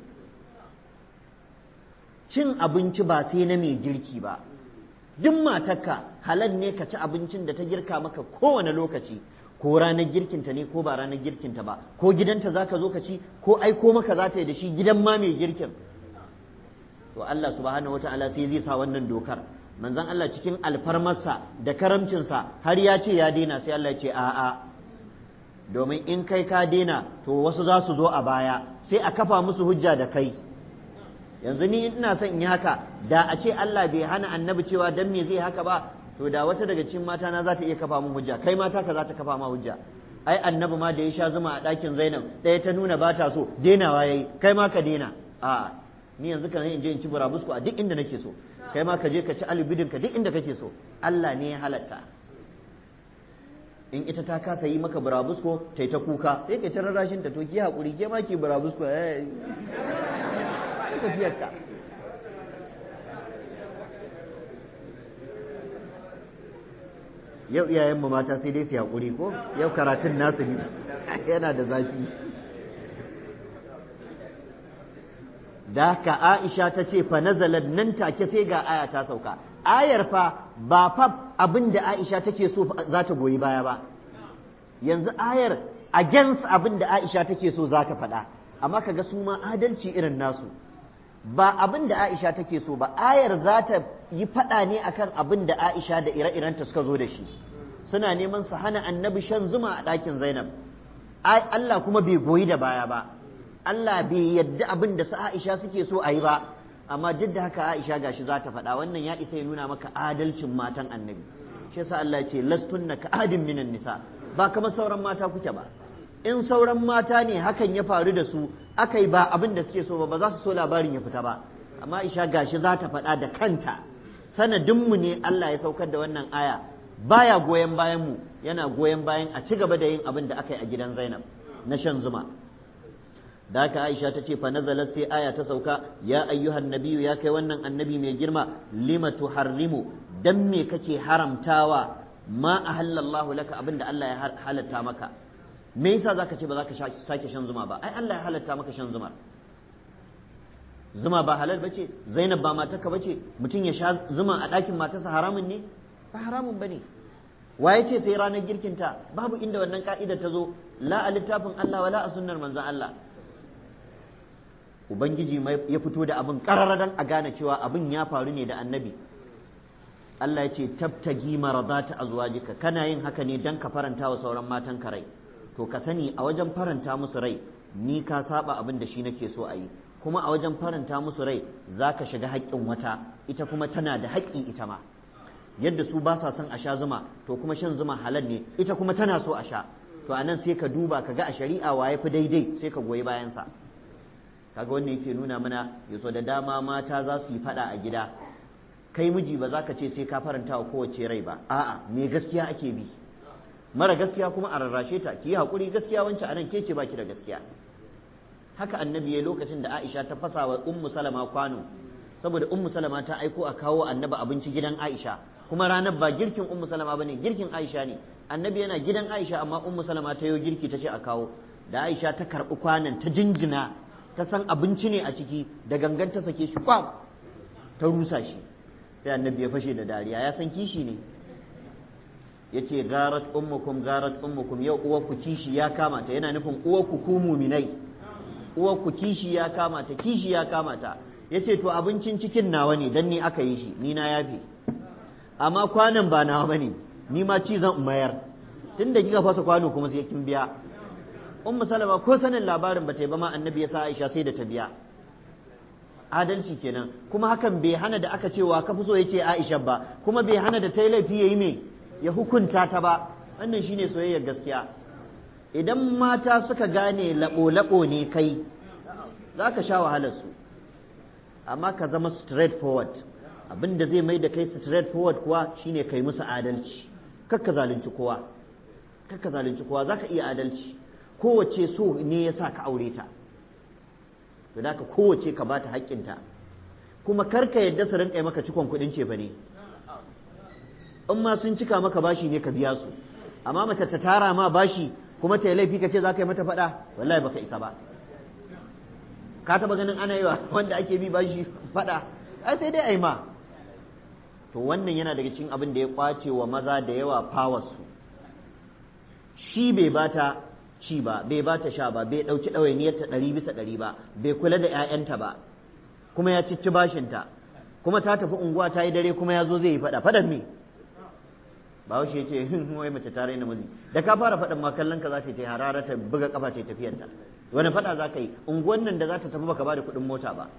cin abinci ba sai na mai girki ba duk matarka halal ne ka ci abincin da ta girka maka kowane lokaci ko ranar girkinta ne ko ba ranar girkinta ba ko gidanta za ka zo ka ci ko aiko maka za ta yi da shi gidan ma mai girkin to Allah subhanahu wata'ala sai zai sa wannan dokar manzon Allah cikin alfarmarsa da karamcinsa har ya ce ya daina sai Allah ya ce a'a domin in kai ka daina to wasu za su zo a baya sai a kafa musu hujja da kai yanzu ni ina son in yi haka da a ce Allah bai hana annabi cewa dan me zai haka ba to da wata daga cikin mata na za ta iya kafa min hujja kai mata ka za ta kafa ma hujja ai annabi ma da ya sha zuma a ɗakin Zainab ɗaya ta nuna ba ta so denawa yayi kai ma ka dena a ni yanzu kan in je in ci burabusko a duk inda nake so kai ma ka je ka ci alibidin ka duk inda kake so Allah ne ya halatta in ita ta kasa yi maka burabusko ta ta kuka sai ka ta rarrashin ta to ki hakuri ke ma ki burabusko eh tafiyar ka yau iyayenmu mata sai dai su haƙuri ko yau karatun nasu ne yana da zafi da haka Aisha ta ce fa nazalat nan take sai ga aya ta sauka ayar fa ba fa abin da Aisha take so za ta goyi baya ba yanzu ayar against abin da Aisha take so za ta faɗa amma kaga su ma adalci irin nasu ba abin da Aisha take so ba ayar za ta yi faɗa ne akan abin da Aisha da ire-irenta suka zo da shi suna neman su hana annabi shan zuma a ɗakin Zainab Allah kuma bai goyi da baya ba Allah bai yadda abin da su Aisha suke so a yi ba amma duk da haka Aisha gashi za ta faɗa wannan ya isa ya nuna maka adalcin matan annabi shi yasa Allah ya ce lastunna ka adin minan nisa ba kamar sauran mata kuke ba in sauran mata ne hakan ya faru da su aka yi ba abin da suke so ba ba za su so labarin ya fita ba amma Aisha gashi za ta faɗa da kanta sanadinmu ne Allah ya saukar da wannan aya baya goyon bayan mu yana goyon bayan a ci gaba da yin abin da aka yi a gidan Zainab na shan zuma da haka Aisha ta ce fa nazalat sai aya ta sauka ya ayyuhan nabiyyu ya kai wannan annabi mai girma lima tuharrimu dan me kake haramtawa ma ahallallahu laka abinda Allah ya halatta maka me yasa zaka ce ba za ka sake shan zuma ba ai Allah ya halatta maka shan zuma zuma ba halal bace Zainab ba matarka bace mutum ya sha zuma a ɗakin matarsa haramun ne ba haramun bane waye ce sai ranar girkinta babu inda wannan ka'ida ta zo la a littafin Allah wala a sunnar manzon Allah ubangiji ya fito da abin kararradan a gane cewa abin ya faru ne da annabi Allah ya ce tabtagi maradata azwajika kana yin haka ne dan ka faranta wa sauran matan ka rai to ka sani a wajen faranta musu rai ni ka saba abin da shi nake so a yi kuma a wajen faranta musu rai za ka shiga haƙƙin wata ita kuma tana da haƙƙi ita ma yadda su ba sa son a sha zuma to kuma shan zuma halal ne ita kuma tana so a sha to anan sai ka duba ka ga a shari'a waye fi daidai sai ka goyi bayansa kaga wannan yake nuna mana yaso da dama mata za su yi fada a gida kai miji ba za ka ce sai ka faranta wa kowace rai ba a'a me gaskiya ake bi mara gaskiya kuma a rarrashe ta ki yi haƙuri gaskiya wancan anan ke ce baki da gaskiya haka annabi ya lokacin da Aisha ta fasa wa ummu salama kwano saboda ummu salama ta aiko a kawo annabi abinci gidan Aisha kuma ranar ba girkin ummu salama bane girkin Aisha ne annabi yana gidan Aisha amma ummu salama ta yi girki ta ce a kawo da Aisha ta karɓi kwanan ta jingina ta san abinci ne a ciki da gangan ta sake shi kwam ta rusa shi sai annabi ya fashe da dariya ya san kishi ne ya ce garat ummukum garat ummukum yau uwarku kishi ya kamata yana nufin uwarku ku muminai uwarku kishi ya kamata kishi ya kamata ya ce to abincin cikin nawa ne dan ni aka yi shi ni na yafe amma kwanan ba nawa bane ni ma ci zan mayar tunda kika fasa kwano kuma sai kin biya ummu salama ko sanin labarin ba ta yi ba ma annabi ya sa aisha sai da ta biya adalci kenan kuma hakan bai hana da aka cewa ka fi so yace aisha ba kuma bai hana da ta yi laifi yayi me ya hukunta ta ba wannan shine soyayyar gaskiya idan mata suka gane labo labo ne kai za ka sha wahalar su amma ka zama straight forward abin da zai mai da kai straight forward kuwa shine kai musu adalci kakka zalunci kowa kakka zalunci kowa zaka iya adalci kowace so ne ya sa ka aure ta to da kowace ka bata haƙƙinta kuma karka yadda su rinƙa maka cikon kuɗin ce ne in ma sun cika maka bashi ne ka biya su amma mace ta tara ma bashi kuma ta yi laifi ka ce za ka yi mata faɗa wallahi baka isa ba ka taɓa ganin ana yi wa wanda ake bi bashi faɗa ai sai dai ai ma to wannan yana daga cikin abin da ya kwace wa maza da yawa fawarsu shi bai bata ci ba bai ba ta sha ba bai ɗauki ɗawainiyarta ɗari bisa ɗari ba bai kula da 'ya'yanta ba kuma ya cici bashinta kuma ta tafi unguwa ta yi dare kuma ya zo zai yi faɗa faɗan me ba shi ya ce hin wai mace ta raina miji da ka fara faɗan ma kallon ka za ta yi harara ta buga kafa ta yi tafiyarta wani faɗa za ka yi unguwan nan da za ta tafi baka ba da kuɗin mota ba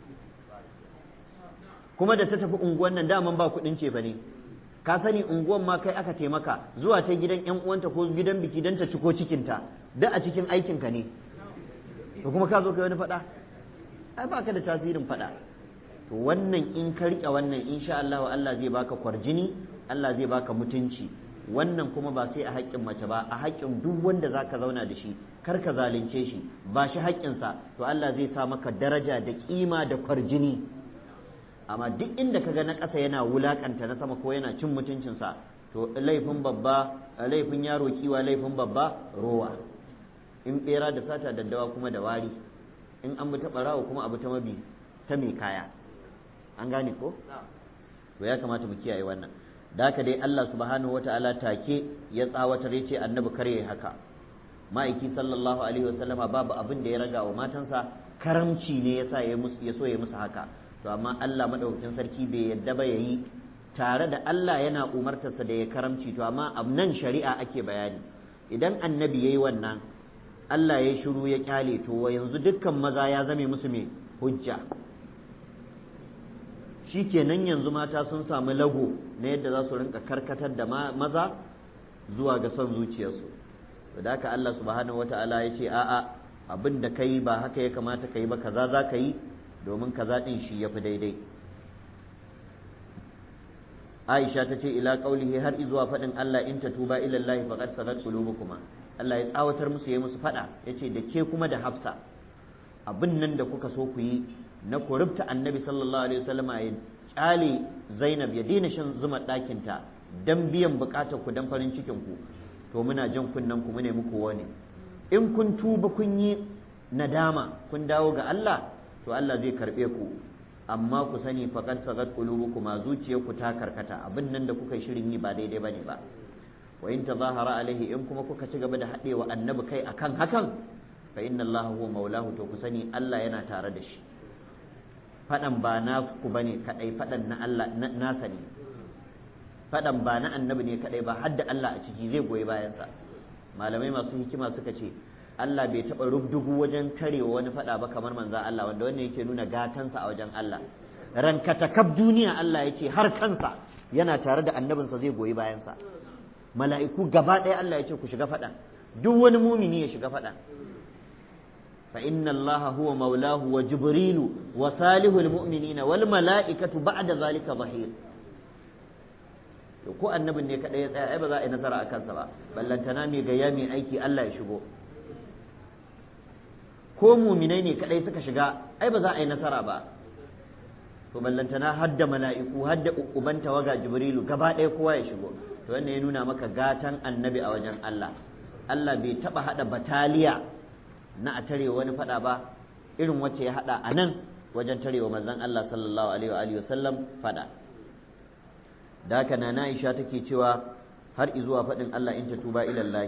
kuma da ta tafi unguwan nan daman ba kuɗin ce ba ne ka sani unguwan ma kai aka taimaka zuwa ta gidan yan uwanta ko gidan biki don ta ciko cikinta da a cikin aikinka ne to kuma ka zo kai wani faɗa ai ba ka da tasirin faɗa to wannan in ka riƙe wannan insha Allah Allah zai baka kwarjini Allah zai baka mutunci wannan kuma ba sai a haƙƙin mace ba a haƙƙin duk wanda za ka zauna da shi kar ka zalunce shi ba shi haƙƙinsa to Allah zai sa maka daraja da ƙima da kwarjini amma duk inda ka ga na ƙasa yana wulaƙanta na sama ko yana cin mutuncinsa to laifin babba laifin yaro kiwa laifin babba rowa in ɓera da sata daddawa kuma da wari in an bi ta barawo kuma abu ta mabi ta mai kaya an gane ko to ya kamata mu kiyaye wannan da haka dai Allah subhanahu wataala take ya tsawatar ya ce annabi kar yayi haka ma'aiki sallallahu alaihi wasallama babu abin da ya raga wa matansa karamci ne yasa ya musu ya so ya musu haka to amma Allah madaukakin sarki bai yadda ba yayi tare da Allah yana umartarsa da ya karamci to amma nan shari'a ake bayani idan annabi yayi wannan Allah ya shiru ya kyale to yanzu dukkan maza ya zame musu mai hujja shikenan yanzu mata sun samu lago na yadda za su rinka karkatar da maza zuwa ga son zuciyarsu da haka Allah subhanahu wata'ala ya ce a'a abin da kai ba haka ya kamata ka yi ba kaza za ka yi domin kaza din shi ya fi daidai Aisha ta ce ila qaulihi har izuwa faɗin Allah in tatuba ila Allah faqad sagat qulubukuma Allah ya tsawatar musu ya musu faɗa yace da ke kuma da Hafsa abin nan da kuka so ku yi na kurubta annabi sallallahu alaihi wasallam ya kyale Zainab ya daina shan zuma ɗakinta dan biyan bukatar ku dan farin cikin ku to muna jan kunnen ku mune muku wani in kun tuba kun yi nadama kun dawo ga Allah to Allah zai karbe ku amma ku sani faqad sagat qulubukum zuciyarku ta karkata abin nan da kuka shirin yi ba daidai bane ba wa in tazahara alaihi in kuma kuka ci gaba da haɗewa annabi kai akan hakan fa inna Allah huwa maulahu to ku sani Allah yana tare da shi fadan ba na ku bane kadai fadan na Allah nasa ne fadan ba na annabi ne kadai ba hadda Allah a ciki zai goyi bayansa malamai masu hikima suka ce Allah bai taɓa rubdugu wajen tarewa wani faɗa ba kamar manza Allah wanda wannan yake nuna gatansa a wajen Allah rankatakab duniya Allah ya ce har kansa yana tare da annabinsa zai goyi bayansa mala'iku gaba ɗaya Allah ya ce ku shiga faɗa duk wani mumini ya shiga faɗa fa inna Allah huwa maulahu wa jibrilu wa salihul mu'minina wal mala'ikatu ba'da zalika zahir to ko annabin ne kadai ya tsaya ai ba za a yi nasara a kansa ba ballantana mai gayya mai aiki Allah ya shigo ko muminai ne kadai suka shiga ai ba za a yi nasara ba to ballantana hadda mala'iku hadda uban tawaga jibrilu gaba ɗaya kowa ya shigo to wannan ya nuna maka gatan annabi a wajen Allah Allah bai taba hada bataliya na a tare wani fada ba irin wacce ya hada a nan wajen tarewa manzon Allah sallallahu alaihi wa sallam fada da haka na Aisha take cewa har izuwa faɗin Allah in ta tuba ilallahi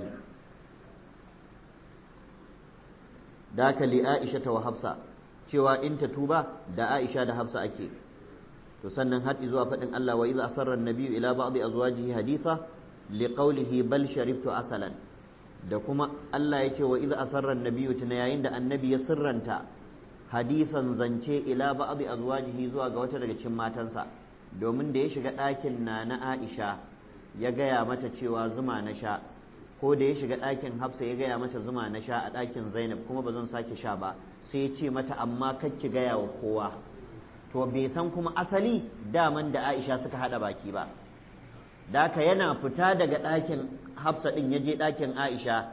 da haka li Aisha ta wa Hafsa cewa in ta tuba da Aisha da Hafsa ake to sannan har izuwa faɗin Allah wa idza asarra an-nabiyyu ila ba'di azwajihi haditha li qawlihi bal sharibtu asalan da kuma Allah ya ce wa idza asarra an-nabiyyu tuna yayin da annabi ya sirranta hadisan zance ila ba'di azwajihi zuwa ga wata daga cikin matansa domin da ya shiga ɗakin na na Aisha ya gaya mata cewa zuma na sha ko da ya shiga ɗakin Hafsa ya gaya mata zuma na sha a ɗakin Zainab kuma ba zan sake sha ba sai ya ce mata amma ki gaya wa kowa to bai san kuma asali daman da Aisha suka haɗa baki ba daka yana fita daga ɗakin Hafsa ɗin ya je ɗakin Aisha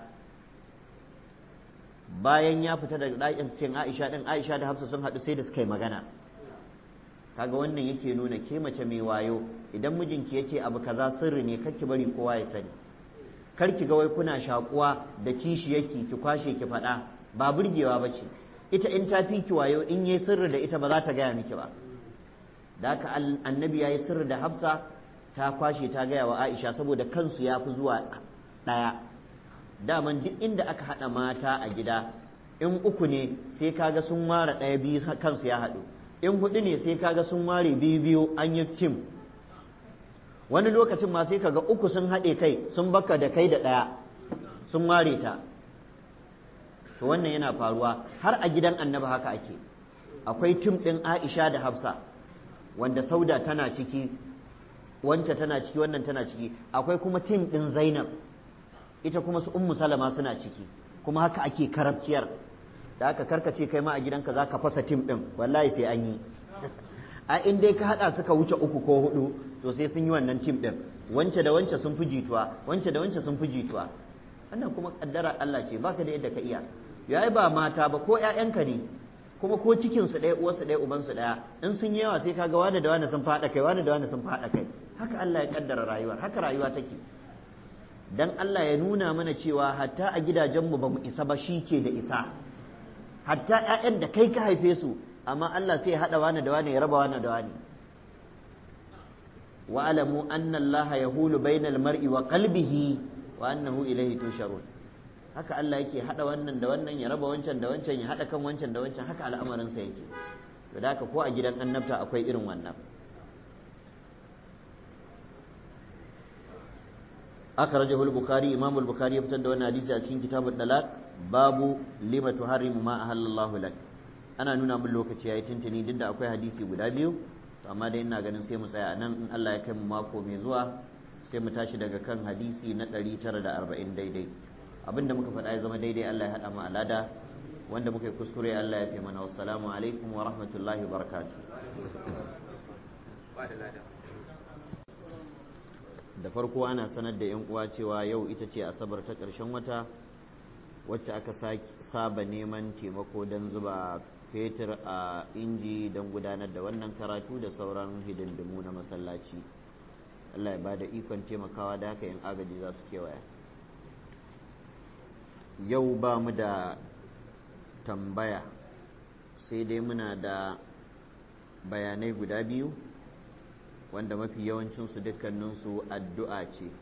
bayan ya fita daga ɗakin Aisha ɗin Aisha da Hafsa sun haɗu sai da suka yi magana kaga wannan yake nuna ke mace mai wayo idan mijinki yace abu kaza sirri ne kar ki bari kowa ya sani kar ki ga wai kuna shakuwa da kishi yake ki kwashe ki faɗa ba burgewa bace ita in ta fi ki wayo in yayi sirri da ita ba za ta gaya miki ba da haka annabi yayi sirri da Hafsa ta kwashe ta gaya wa Aisha saboda kansu ya fi zuwa ɗaya daman duk inda aka haɗa mata a gida in uku ne sai kaga sun ware ɗaya biyu kansu ya haɗu in hudu ne sai kaga sun ware biyu biyu an yi tim wani lokacin ma sai kaga uku sun haɗe kai sun baka da kai da ɗaya sun ware ta to wannan yana faruwa har a gidan annaba haka ake akwai tim ɗin aisha da hafsa wanda sauda tana ciki wance tana ciki wannan tana ciki akwai kuma tim ɗin zainab ita kuma su ummu salama suna ciki kuma haka ake karabciyar da aka karkace kai ma a gidanka za ka fasa tim ɗin wallahi sai an yi a in dai ka haɗa suka wuce uku ko hudu to sai sun yi wannan tim ɗin wance da wance sun fi jituwa wance da wance sun fi jituwa wannan kuma kaddara Allah ce baka da yadda ka iya yayi ba mata ba ko ƴaƴanka ne kuma ko cikin su ɗaya uwarsu ɗaya uban su ɗaya in sun yi yawa sai kaga wani da wani sun faɗa kai wani da wani sun faɗa kai haka Allah ya kaddara rayuwar haka rayuwa take dan Allah ya nuna mana cewa hatta a gidajenmu ba mu isa ba shi ke da isa hatta ƴaƴan da kai ka haife su amma Allah sai ya haɗa wani da wani ya raba wani da wani wa alamu anna Allah yahulu bainal mar'i wa qalbihi wa annahu ilayhi tusharun haka Allah yake haɗa wannan da wannan ya raba wancan da wancan ya haɗa kan wancan da wancan haka al'amarin sa yake to da haka ko a gidan annabta akwai irin wannan akhrajahu al-bukhari imam al-bukhari ya fitar da wannan hadisi a cikin kitabul dalaq babu lima tuharrimu ma ahallallahu lak ana nuna min lokaci yayi tuntuni duk da akwai hadisi guda biyu to amma dai ina ganin sai mu tsaya nan in Allah ya kai mu mako mai zuwa sai mu tashi daga kan hadisi na 940 daidai abinda muka faɗa ya zama daidai Allah ya haɗa mu alada wanda muka yi kuskure Allah ya fi mana wassalamu alaikum wa rahmatullahi wa barakatuh da farko ana sanar da yan uwa cewa yau ita ce asabar ta ƙarshen wata wacce aka saba neman taimako don zuba fetur a inji don gudanar da wannan karatu da sauran hidindimu na masallaci Allah ya ba da ikon taimakawa da haka yin agaji za su kewaya yau ba mu da tambaya sai dai muna da bayanai guda biyu wanda mafi yawancinsu dukkaninsu addu'a ce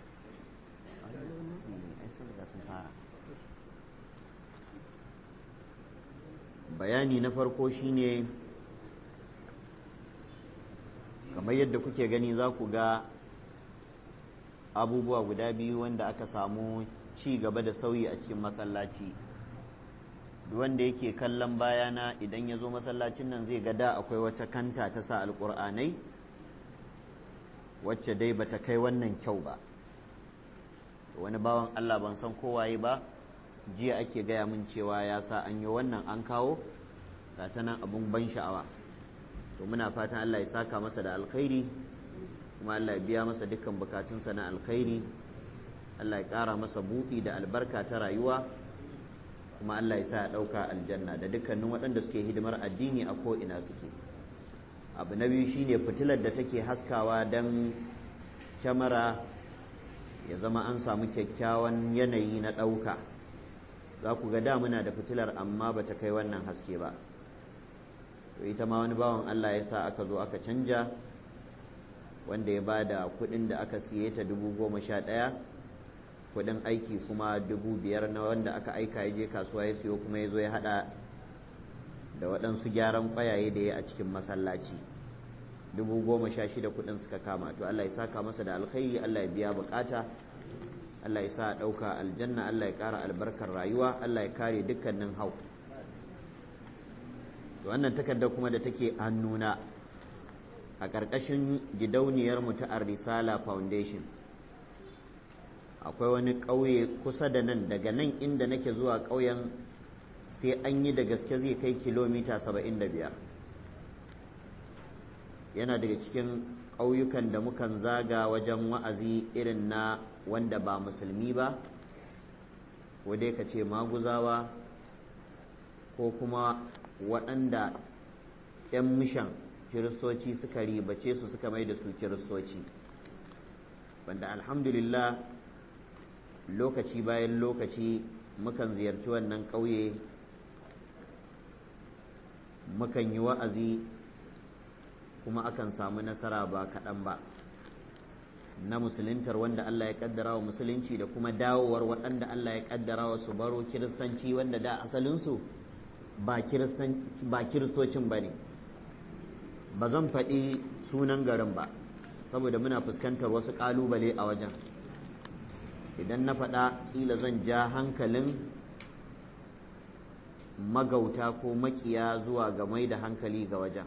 bayani na farko shine kamar yadda kuke gani za ku ga abubuwa guda biyu wanda aka samu ci gaba da sauyi a cikin masallaci wanda yake kallon bayana idan ya zo masallacin nan zai ga da akwai wata kanta ta sa alƙur'anai wacce dai bata kai wannan kyau ba wani bawan Allah ban san kowaye ba jiya ake gaya min cewa ya sa an yi wannan an kawo ga ta nan abun ban sha'awa to muna fatan Allah ya saka masa da alkhairi kuma Allah ya biya masa dukkan bukatunsa na alkhairi Allah ya ƙara masa buɗi da albarka ta rayuwa kuma Allah ya sa ya ɗauka aljanna da dukkanin waɗanda suke hidimar addini a ko'ina suke abu na biyu shine fitilar da take haskawa don kyamara ya zama an samu kyakkyawan yanayi na ɗauka za ku ga da muna da fitilar amma ba ta kai wannan haske ba to ita ma wani bawan Allah ya sa aka zo aka canja wanda ya ba da kuɗin da aka siye ta dubu goma sha ɗaya kuɗin aiki kuma dubu biyar na wanda aka aika ya je kasuwa ya siyo kuma ya zo ya haɗa da waɗansu gyaran ƙwayaye da ya a cikin masallaci dubu goma sha shida kuɗin suka kama to Allah ya saka masa da alkhairi Allah ya biya bukata Allah ya sa a ɗauka aljanna Allah ya ƙara albarkar rayuwa Allah ya kare dukkanin hau to wannan takardar kuma da take hannuna a ƙarƙashin gidauniyar mu ta Ar-Risala Foundation akwai wani ƙauye kusa da nan daga nan inda nake zuwa ƙauyen sai an yi da gaske zai kai kilomita saba'in da biyar yana daga cikin ƙauyukan da mukan zaga wajen wa'azi irin na wanda ba musulmi ba ko dai ka ce maguzawa ko kuma waɗanda 'yan mishan kiristoci suka ribace su suka mai da su kiristoci wanda alhamdulillah lokaci bayan lokaci mukan ziyarci wannan ƙauye mukan yi wa'azi kuma akan samu nasara ba kaɗan ba na musuluntar wanda Allah ya kaddara wa musulunci da kuma dawowar waɗanda Allah ya kaddara wa su baro kiristanci wanda da asalinsu ba kiristocin ba ne ba zan faɗi sunan garin ba saboda muna fuskantar wasu ƙalubale a wajen idan na faɗa ƙila zan ja hankalin magauta ko makiya zuwa ga mai da hankali ga wajen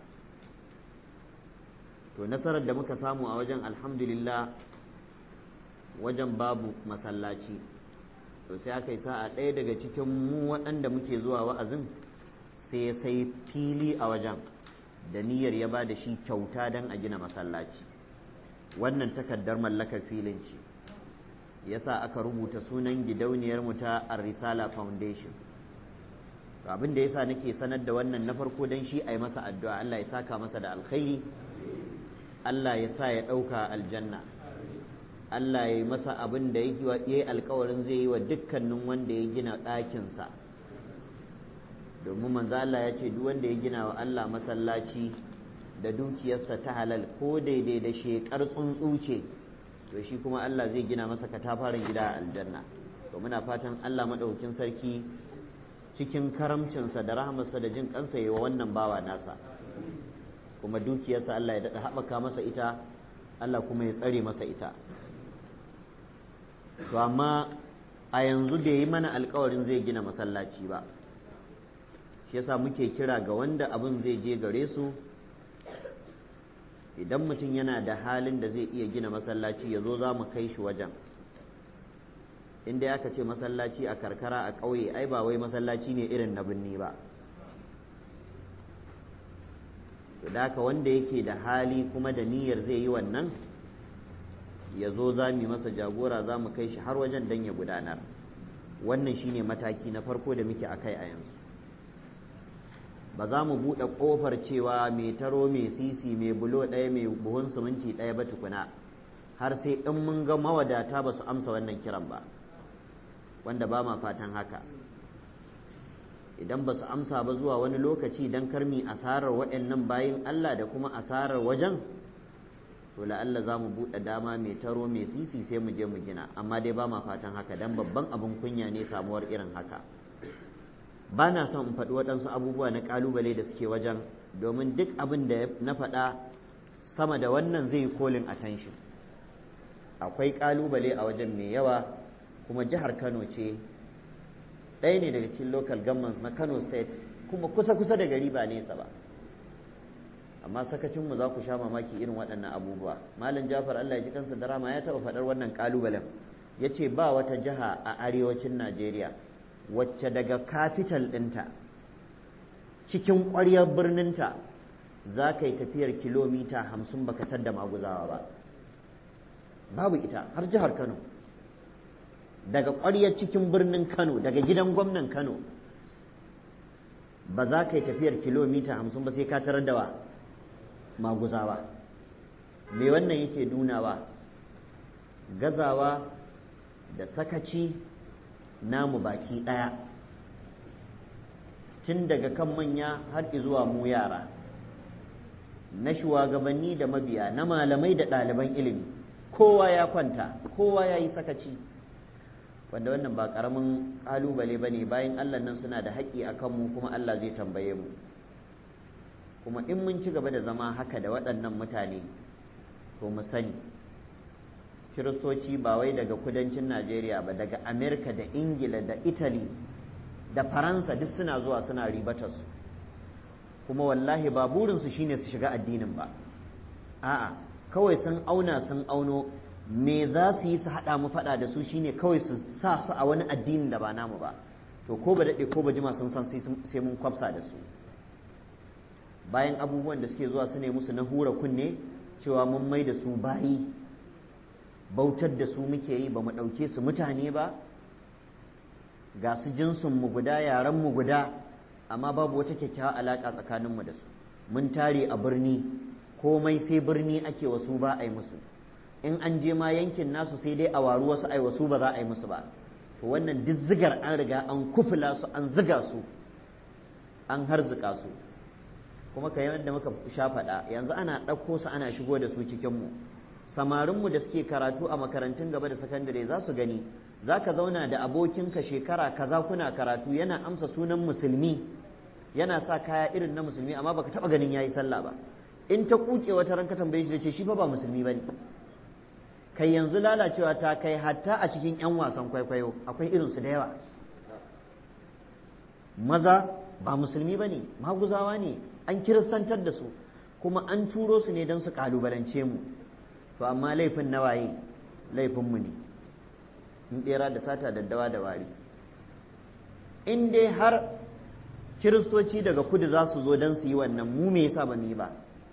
to nasarar da muka samu a wajen alhamdulillah wajen babu masallaci to sai aka yi sa'a ɗaya daga cikin mu waɗanda muke zuwa wa'azin sai ya sai fili a wajen da niyyar ya ba da shi kyauta don a gina masallaci wannan takardar mallakar filin ce yasa aka rubuta sunan gidauniyar mu ta Ar-Risala Foundation to abin da yasa nake sanar da wannan na farko dan shi ai masa addu'a Allah ya saka masa da alkhairi Allah ya sa ya ɗauka aljanna Allah ya yi masa abin da ya yi alkawarin zai yi wa dukkanin wanda ya gina ɗakinsa domin manzo Allah ya ce duk wanda ya gina wa Allah masallaci da dukiyarsa ta halal ko daidai da shekar tsuntsu ce to shi kuma Allah zai gina masa katafaren gida a aljanna to muna fatan Allah madaukakin sarki cikin karamcinsa da rahamarsa da jin kansa yi wa wannan bawa nasa kuma dukiyarsa Allah ya daɗa haɓaka masa ita Allah kuma ya tsare masa ita to amma a yanzu bai yi mana alkawarin zai gina masallaci ba shi yasa muke kira ga wanda abin zai je gare su idan mutum yana da halin da zai iya gina masallaci ya zo za mu kai shi wajen inda aka ce masallaci a karkara a ƙauye ai ba wai masallaci ne irin na birni ba da haka wanda yake da hali kuma da niyyar zai yi wannan ya zo za mu masa jagora za mu kai shi har wajen don ya gudanar wannan shine mataki na farko da muke a kai a yanzu ba za mu buɗe ƙofar cewa mai taro mai sisi mai bulo ɗaya mai buhun siminti ɗaya ba tukuna har sai in mun ga mawadata ba su amsa wannan kiran ba wanda ba ma fatan haka idan ba su amsa ba zuwa wani lokaci don karmi asarar waɗannan bayin Allah da kuma asarar wajen to la'alla za mu buɗe dama mai taro mai sisi sai mu je mu gina amma dai ba ma fatan haka don babban abin kunya ne samuwar irin haka ba na son in faɗi waɗansu abubuwa na ƙalubale da suke wajen domin duk abin da na faɗa sama da wannan zai yi kolin attention akwai ƙalubale a wajen mai yawa kuma jihar kano ce ɗaya ne daga cikin local governments na kano state kuma kusa-kusa da gari ba nesa ba amma sakacinmu za ku sha mamaki irin waɗannan abubuwa malam jafar allah ya ji kansa da rama ya taɓa faɗar wannan ƙalubalen ya ce ba wata jiha a arewacin najeriya wacce daga capital ɗinta cikin ƙwaryar birninta za ka yi tafiyar kilomita hamsin baka tadda maguzawa ba babu ita har jihar kano daga ƙwaryar cikin birnin kano daga gidan gwamnan kano ba za ka yi tafiyar kilomita hamsin ba sai ka tarar da wa maguzawa me wannan yake nunawa gazawa da sakaci namu baki ɗaya tun daga kan manya har zuwa mu yara na shugabanni da mabiya na malamai da ɗaliban ilimi kowa ya kwanta kowa ya yi sakaci wanda wannan ba ƙaramin ƙalubale ba ne bayan allah nan suna da haƙƙi a kanmu kuma allah zai tambaye mu kuma in mun ci gaba da zama haka da waɗannan mutane to mu sani kiristoci ba wai daga kudancin najeriya ba daga amerika da ingila da italy da faransa duk suna zuwa suna ribatar su kuma wallahi ba burinsu shine su shiga addinin ba a'a kawai sun auna sun auno me za su yi su haɗa mu faɗa da su shine kawai su sa su a wani addinin da ba namu ba to ko ba daɗe ko ba jima sun san sai mun kwafsa da su bayan abubuwan da suke zuwa su ne musu na hura kunne cewa mun mai da su bayi bautar da su muke yi ba mu ɗauke su mutane ba ga su jinsinmu guda yarenmu guda amma babu wata kyakkyawar alaƙa tsakaninmu da su mun tare a birni komai sai birni ake wasu ba a yi musu in an je ma yankin nasu sai dai a waru wasu ai wasu ba za a yi musu ba to wannan duk zigar an riga an kufula su an ziga su an harzuka su kuma ka yadda muka sha faɗa yanzu ana ɗauko su ana shigo da su cikinmu samarinmu da suke karatu a makarantun gaba da sakandare za su gani za ka zauna da abokinka shekara kaza kuna karatu yana amsa sunan musulmi yana sa kaya irin na musulmi amma baka taɓa ganin yayi sallah ba in ta kuke wata ran ka tambaye shi da ce shi fa ba musulmi bane kai yanzu lalacewa ta kai hatta a cikin 'yan wasan kwaikwayo akwai irinsu da yawa maza ba musulmi ba ne maguzawa ne an kiristantar da su kuma an turo su ne don su kalubalance mu to amma laifin na waye laifinmu ne in bera da sata daddawa da wari in dai har kiristoci daga kudu za su zo don su yi wannan mu me yasa ba mu yi ba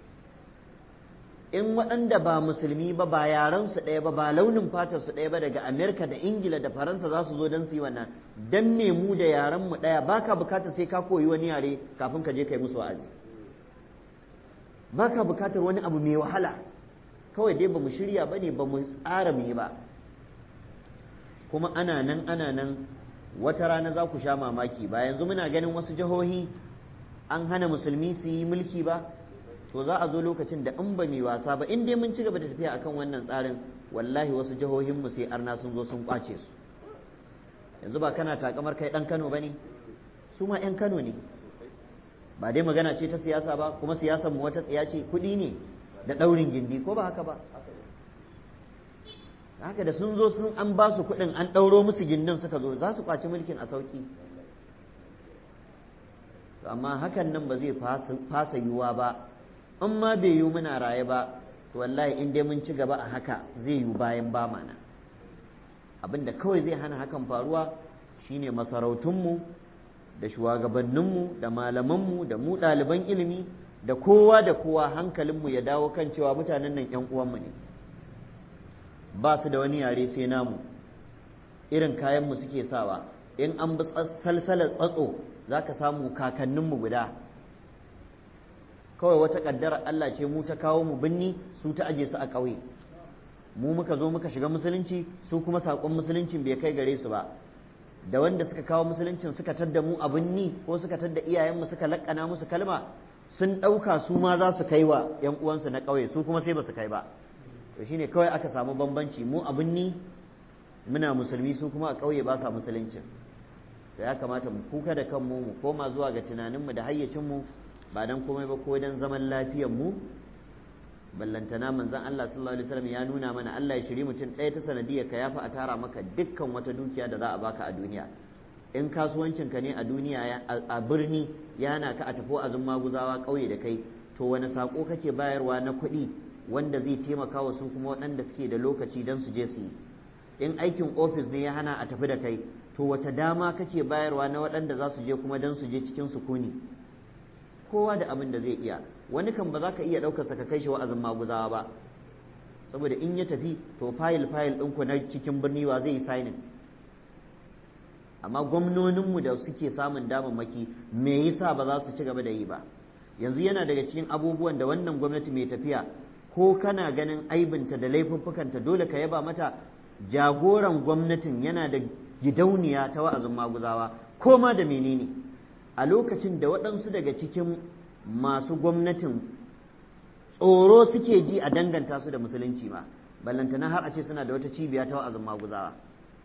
in waɗanda ba musulmi ba ba yaran su ɗaya ba ba launin fatar su ɗaya ba daga amerika da ingila da faransa za su zo don su yi wannan dan me mu da yaran mu ɗaya baka bukata sai ka koyi wani yare kafin ka je kai musu wa'azi baka bukatar wani abu mai wahala kawai dai ba mu shirya ba ne ba mu tsara mu yi ba kuma ana nan ana nan wata rana za ku sha mamaki ba yanzu muna ganin wasu jihohi an hana musulmi su yi mulki ba to za a zo lokacin da in ba mai wasa ba in dai mun ci gaba da tafiya akan wannan tsarin wallahi wasu jihohin mu sai arna sun zo sun kwace su yanzu ba kana takamar kai dan Kano bane su ma yan Kano ne ba dai magana ce ta siyasa ba kuma siyasar mu wata tsiya ce kuɗi ne da ɗaurin gindi ko ba haka ba haka da sun zo sun an ba su kuɗin an ɗauro musu gindin suka zo za su kwaci mulkin a sauki amma hakan nan ba zai fasa yiwuwa ba in ma bai yiwu muna raye ba to wallahi in dai mun ci gaba a haka zai yiwu bayan ba mana abinda kawai zai hana hakan faruwa shine masarautunmu da shugabanninmu da malamanmu da mu ɗaliban ilimi da kowa da kowa hankalinmu ya dawo kan cewa mutanen nan ‘yan uwanmu ne ba su da wani yare sai namu irin kayanmu suke sawa in an bi salsalar tsatso za ka samu kakanninmu guda kawai wata ƙaddara Allah ce mu ta kawo mu binni su ta aje su a ƙauye mu muka zo muka shiga musulunci su kuma saƙon musuluncin bai kai gare su ba da wanda suka kawo musuluncin suka tadda mu a binni ko suka tadda iyayenmu suka laƙana musu kalma sun ɗauka su ma za su kai wa ‘yan uwansu na ƙauye su kuma sai ba su kai ba to shine kawai aka samu bambanci mu a binni muna musulmi su kuma a ƙauye ba sa musuluncin to ya kamata mu kuka da kanmu mu koma zuwa ga tunaninmu da hayyacinmu ba dan komai ba ko dan zaman lafiyar mu ballantana manzon Allah sallallahu alaihi wasallam ya nuna mana Allah ya shiri mutum ɗaya ta sanadiyar ka yafi a tara maka dukkan wata dukiya da za a baka a duniya in kasuwancin ka ne a duniya a birni yana ka a tafi azun maguzawa ƙauye da kai to wani sako kake bayarwa na kuɗi wanda zai taimaka wa su kuma waɗanda suke da lokaci don su je su yi in aikin ofis ne ya hana a tafi da kai to wace dama kake bayarwa na waɗanda za su je kuma don su je cikin sukuni kowa da abin da zai iya wani kan ba za ka iya ɗaukar sa ka kai shi wa'azin maguzawa ba saboda in ya tafi to fayil fayil ɗinku na cikin birni wa zai yi signing amma gwamnoninmu da suke samun damammaki me yasa ba za su ci gaba da yi ba yanzu yana daga cikin abubuwan da wannan gwamnati mai tafiya ko kana ganin aibinta da laifuffukanta dole ka yaba mata jagoran gwamnatin yana da gidauniya ta wa'azin maguzawa ko ma da menene a lokacin da waɗansu daga cikin masu gwamnatin tsoro suke ji a danganta su da musulunci ma ballantana har a ce suna da wata cibiya ta wa'azin maguzawa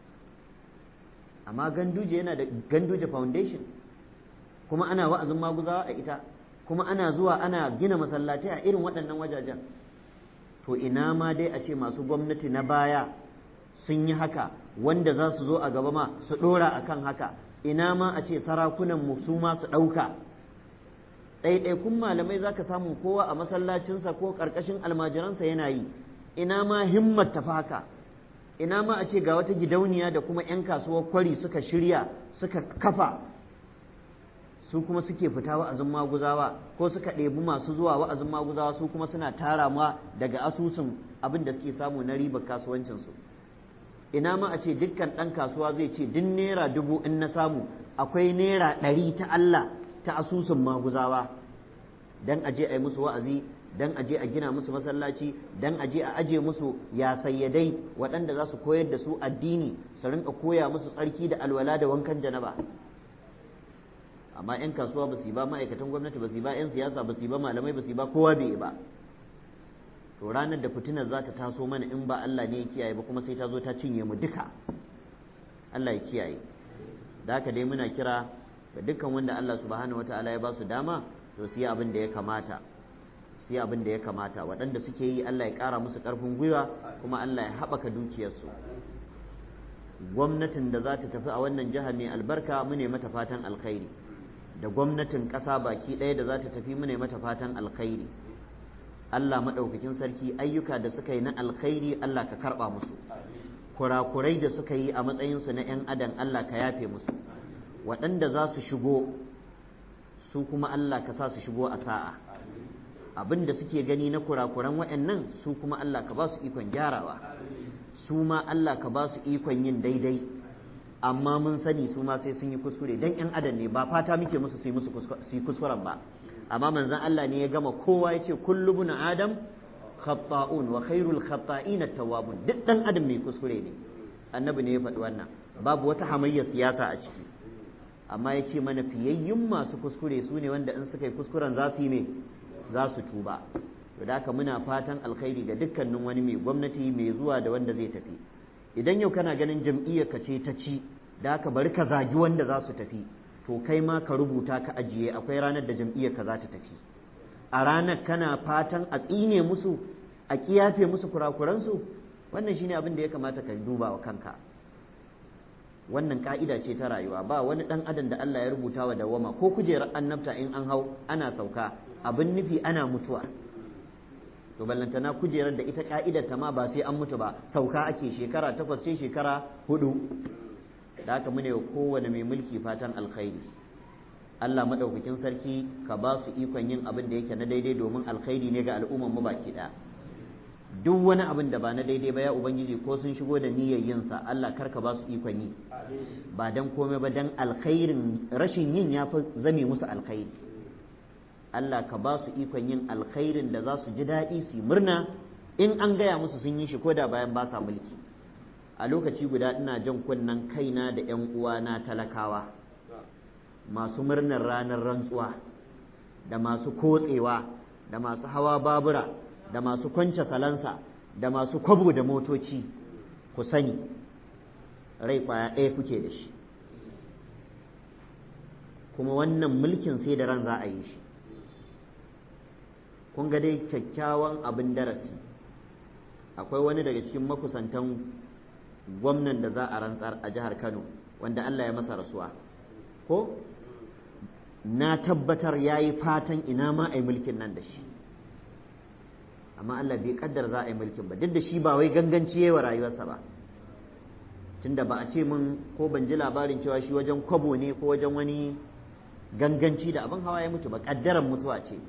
amma ganduje yana da ganduje foundation kuma ana wa'azin maguzawa a ita kuma ana zuwa ana gina masallatai a irin waɗannan wajajen to ina ma dai a ce masu gwamnati na baya sun yi haka wanda za su zo a gaba ma su ɗora a kan haka ina ma a ce sarakunan mu su ma su ɗauka ɗaiɗaikun malamai za ka samu kowa a masallacinsa ko ƙarƙashin almajiransa yana yi ina ma himmat tafi haka ina ma a ce ga wata gidauniya da kuma 'yan kasuwar kwari suka shirya suka kafa su kuma suke fita wa'azin maguzawa ko suka ɗebi masu zuwa wa'azin maguzawa su kuma suna tara ma daga asusun abin da suke samu na ribar kasuwancinsu ina ma a ce dukkan ɗan kasuwa zai ce duk naira dubu in na samu akwai naira ɗari ta Allah ta asusun maguzawa dan aje a yi musu wa'azi dan aje a gina musu masallaci dan aje a aje musu ya sayyadai waɗanda za su koyar da su addini su rinka koya musu tsarki da alwala da wankan janaba amma 'yan kasuwa ba su yi ba ma'aikatan gwamnati ba su yi ba 'yan siyasa ba su yi ba malamai ba su yi ba kowa bai yi ba to ranar da fitinar za ta taso mana in ba Allah ne ya kiyaye ba kuma sai ta zo ta cinye mu duka Allah ya kiyaye da haka dai muna kira ga dukkan wanda Allah subhanahu wataala ya ba su dama to su yi abin da ya kamata su yi abin da ya kamata waɗanda suke yi Allah ya ƙara musu ƙarfin gwiwa kuma Allah ya haɓaka dukiyarsu gwamnatin da za ta tafi a wannan jiha mai albarka mu ne mata fatan alkhairi da gwamnatin ƙasa baki ɗaya da za ta tafi mu ne mata fatan alkhairi Allah maɗaukakin sarki ayyuka da suka yi na alkhairi Allah ka karɓa musu kurakurai da suka yi a matsayinsu na 'yan adam Allah ka yafe musu waɗanda za su shigo su kuma Allah ka sa su shigo a sa'a abin da suke gani na kurakuran waɗannan su kuma Allah ka ba su ikon gyarawa su ma Allah ka ba su ikon yin daidai amma mun sani su ma sai sun yi kuskure dan 'yan adam ne ba fata muke musu su yi musu kuskuren ba amma manzon Allah ne ya gama kowa ya ce kullu bin adam khata'un wa khairul khata'in at-tawwabun duk dan adam mai kuskure ne annabi ne ya faɗi wannan babu wata hamayyar siyasa a ciki amma ya ce mana fiyayyun masu kuskure su ne wanda in suka yi kuskuren za su yi me za su tuba to da haka muna fatan alkhairi ga dukkanin wani mai gwamnati mai zuwa da wanda zai tafi idan yau kana ganin jam'iyyar ka ce ta ci da haka bari ka zagi wanda za su tafi to kai ma ka rubuta ka ajiye akwai ranar da jam'iyyar ka za ta tafi a ranar kana fatan a tsine musu a kiyafe musu kurakuransu wannan shine abin da ya kamata ka duba wa kanka wannan ka'ida ce ta rayuwa ba wani dan adam da Allah ya rubuta wa dawama ko kujerar annabta in an hau ana sauka abin nufi ana mutuwa to ballantana kujerar da ita ka'idar ta ma ba sai an mutu ba sauka ake shekara takwas ce shekara hudu da haka mune kowane mai mulki fatan alkhairi Allah madaukakin sarki ka ba su ikon yin abin da yake na daidai domin alkhairi ne ga al'umman mu baki ɗaya duk wani abin da ba na daidai ba ya ubangiji ko sun shigo da niyyar yin sa Allah kar ka ba su ikon yi ba dan komai ba dan alkhairin rashin yin ya fi zame musu alkhairi Allah ka ba su ikon yin alkhairin da za su ji daɗi su murna in an gaya musu sun yi shi ko da bayan ba sa mulki a lokaci guda ina jan kunnen kaina da 'yan uwana talakawa masu murnar ranar rantsuwa da masu kotsewa da masu hawa babura da masu kwance salansa da masu kwabo da motoci ku sani rai kwaya ɗaya kuke da shi kuma wannan mulkin sai da ran za a yi shi kun ga dai kyakkyawan abin darasi akwai wani daga cikin makusantan gwamnan da za a rantsar a jihar kano wanda allah ya masa rasuwa ko na tabbatar ya yi fatan ina ma a yi mulkin nan da shi amma Allah bai kaddar za a yi mulkin ba duk da shi ba wai ganganci yayi wa rayuwarsa ba tunda ba a ce min ko ban ji labarin cewa shi wajen kwabo ne ko wajen wani ganganci da abin hawa ya mutu ba kaddaran mutuwa ce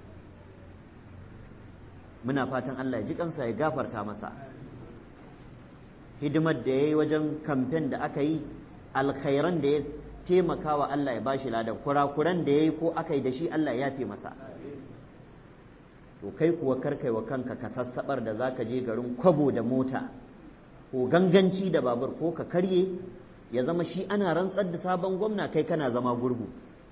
muna fatan Allah ya ji kansa ya gafarta masa hidimar da ya yi wajen kamfen da aka yi alkhairan da ya taimaka wa Allah ya bashi ladan kurakuran da ya yi ko aka yi da shi Allah ya fi masa to kai kuwa karkai wa kanka ka sassabar da za ka je garin kwabo da mota ko ganganci da babur ko ka karye ya zama shi ana rantsar da sabon gwamna kai kana zama gurgu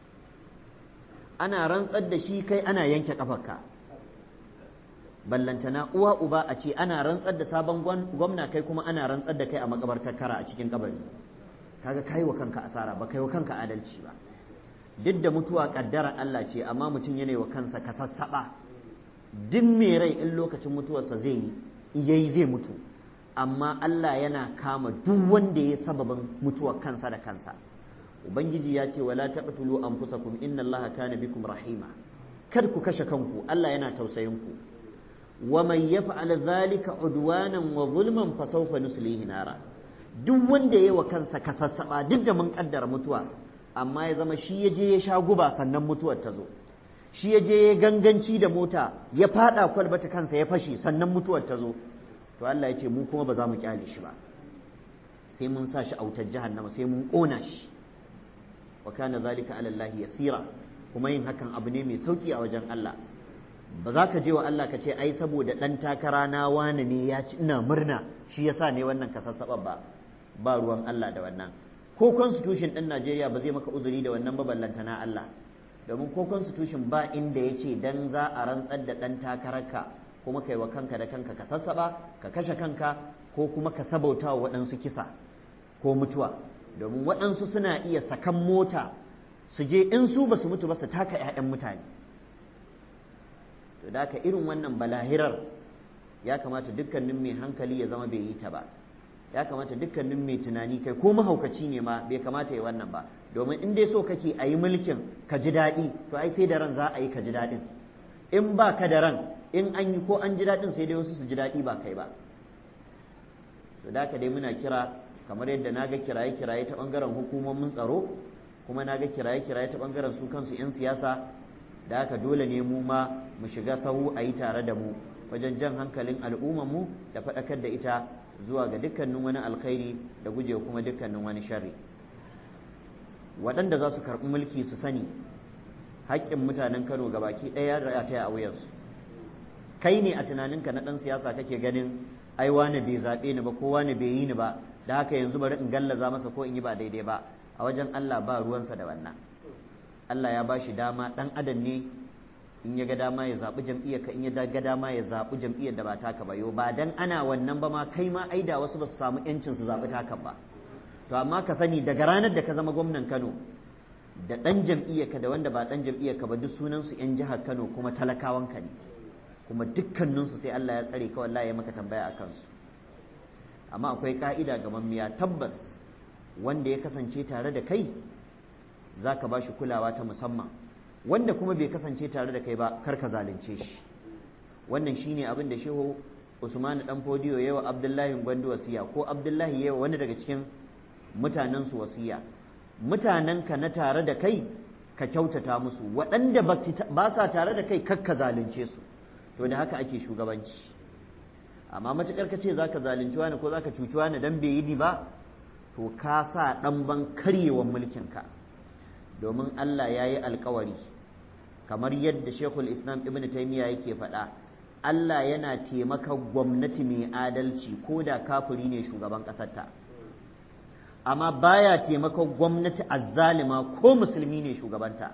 ana rantsar da shi kai ana yanke kafarka ballantana uwa uba a ce ana rantsar da sabon gwamna kai kuma ana rantsar da kai a makabartar kara a cikin kabari kaga kai wa kanka asara ba kai wa kanka adalci ba duk da mutuwa kaddara Allah ce amma mutum yana wa kansa ka sassaba duk mai rai in lokacin mutuwarsa zai yi yayi zai mutu amma Allah yana kama duk wanda ya sababin mutuwar kansa da kansa ubangiji ya ce wala taqtulu anfusakum inna Allaha kana bikum rahima kar ku kashe kanku Allah yana tausayin ku wa man yaf'al dhalika udwanan wa zulman fa sawfa nuslihi nara duk wanda yayi wa kansa kasassaba duk da mun kaddara mutuwa amma ya zama shi ya je ya sha guba sannan mutuwar ta zo shi ya je ya ganganci da mota ya fada kwalbata kansa ya fashe sannan mutuwar ta zo to Allah ya ce mu kuma ba za mu kyale shi ba sai mun sa shi a wutar jahannama sai mun kona shi wa kana zalika ala Allah yasira kuma yin hakan abu ne mai sauki a wajen Allah ba za ka je wa Allah ka ce ai saboda dan takara na wani ne ya ci ina murna shi yasa ne wannan kasassaba ba ba ruwan Allah da wannan ko constitution din Najeriya ba zai maka uzuri da wannan ballanta na Allah domin ko constitution ba inda ya ce dan za a rantsar da dan takararka kuma kai wa kanka da kanka ka sassaba ka kashe kanka ko kuma ka sabauta wa waɗansu kisa ko mutuwa domin waɗansu suna iya sakan mota su je in su ba su mutu ba su taka 'ya'yan mutane to da ka irin wannan balahirar ya kamata dukkanin mai hankali ya zama bai yi ta ba ya kamata dukkanin mai tunani kai ko mahaukaci ne ma bai kamata ya wannan ba domin in dai so kake a yi mulkin ka ji daɗi to ai sai da ran za a yi ka ji daɗin in ba ka da ran in an yi ko an ji daɗin sai dai wasu su ji daɗi ba kai ba to da dai muna kira kamar yadda na ga kiraye-kiraye ta ɓangaren hukumomin tsaro kuma na ga kiraye-kiraye ta ɓangaren su kansu 'yan siyasa da haka dole ne mu ma mu shiga sahu a yi tare da mu wajen jan hankalin mu da faɗakar da ita zuwa ga dukkanin wani alkhairi da guje kuma dukkanin wani sharri waɗanda za su karɓi mulki su sani haƙƙin mutanen kano baki ɗaya da ta a wuyansu kai ne a tunaninka na ɗan siyasa kake ganin ai wane bai zaɓe ni ba ko wane bai yi ni ba da haka yanzu bari in gallaza masa ko in yi ba daidai ba a wajen Allah ba ruwansa da wannan Allah ya bashi dama dan adam ne in ya ga dama ya zaɓi jam'iyyar ka in ya ga dama ya zaɓi jam'iyyar da ba taka ba yo ba dan ana wannan ba ma kai ma aida wasu ba su samu yancin su zaɓi taka ba to amma ka sani daga ranar da ka zama gwamnan Kano da ɗan jam'iyyar ka da wanda ba ɗan jam'iyyar ka ba duk sunan su yan jihar Kano kuma talakawan ka ne kuma dukkanin su sai Allah ya tsare ka wallahi ya maka tambaya a kansu amma akwai ka'ida ga mammiya tabbas wanda ya kasance tare da kai zaka ba shi kulawa ta musamman wanda kuma bai kasance tare da kai ba kar ka zalunce shi wannan shine abin da shehu Usman dan Fodiyo yawa Abdullahi Gwandu wasiya ko Abdullahi yawa wani daga cikin mutanen su wasiya mutanen ka na tare da kai ka kyautata musu waɗanda ba sa tare da kai kar ka zalunce su to da haka ake shugabanci amma matukar ka ce zaka zalunci wani ko zaka cuci wani dan bai yi ni ba to ka sa dan ban karyewan mulkin ka domin Allah ya yi alkawari kamar yadda Shekul Islam Ibn Taymiyyah yake faɗa Allah yana taimaka gwamnati mai adalci ko da kafiri ne shugaban ƙasarta amma baya taimaka gwamnati azzalima ko musulmi ne shugabanta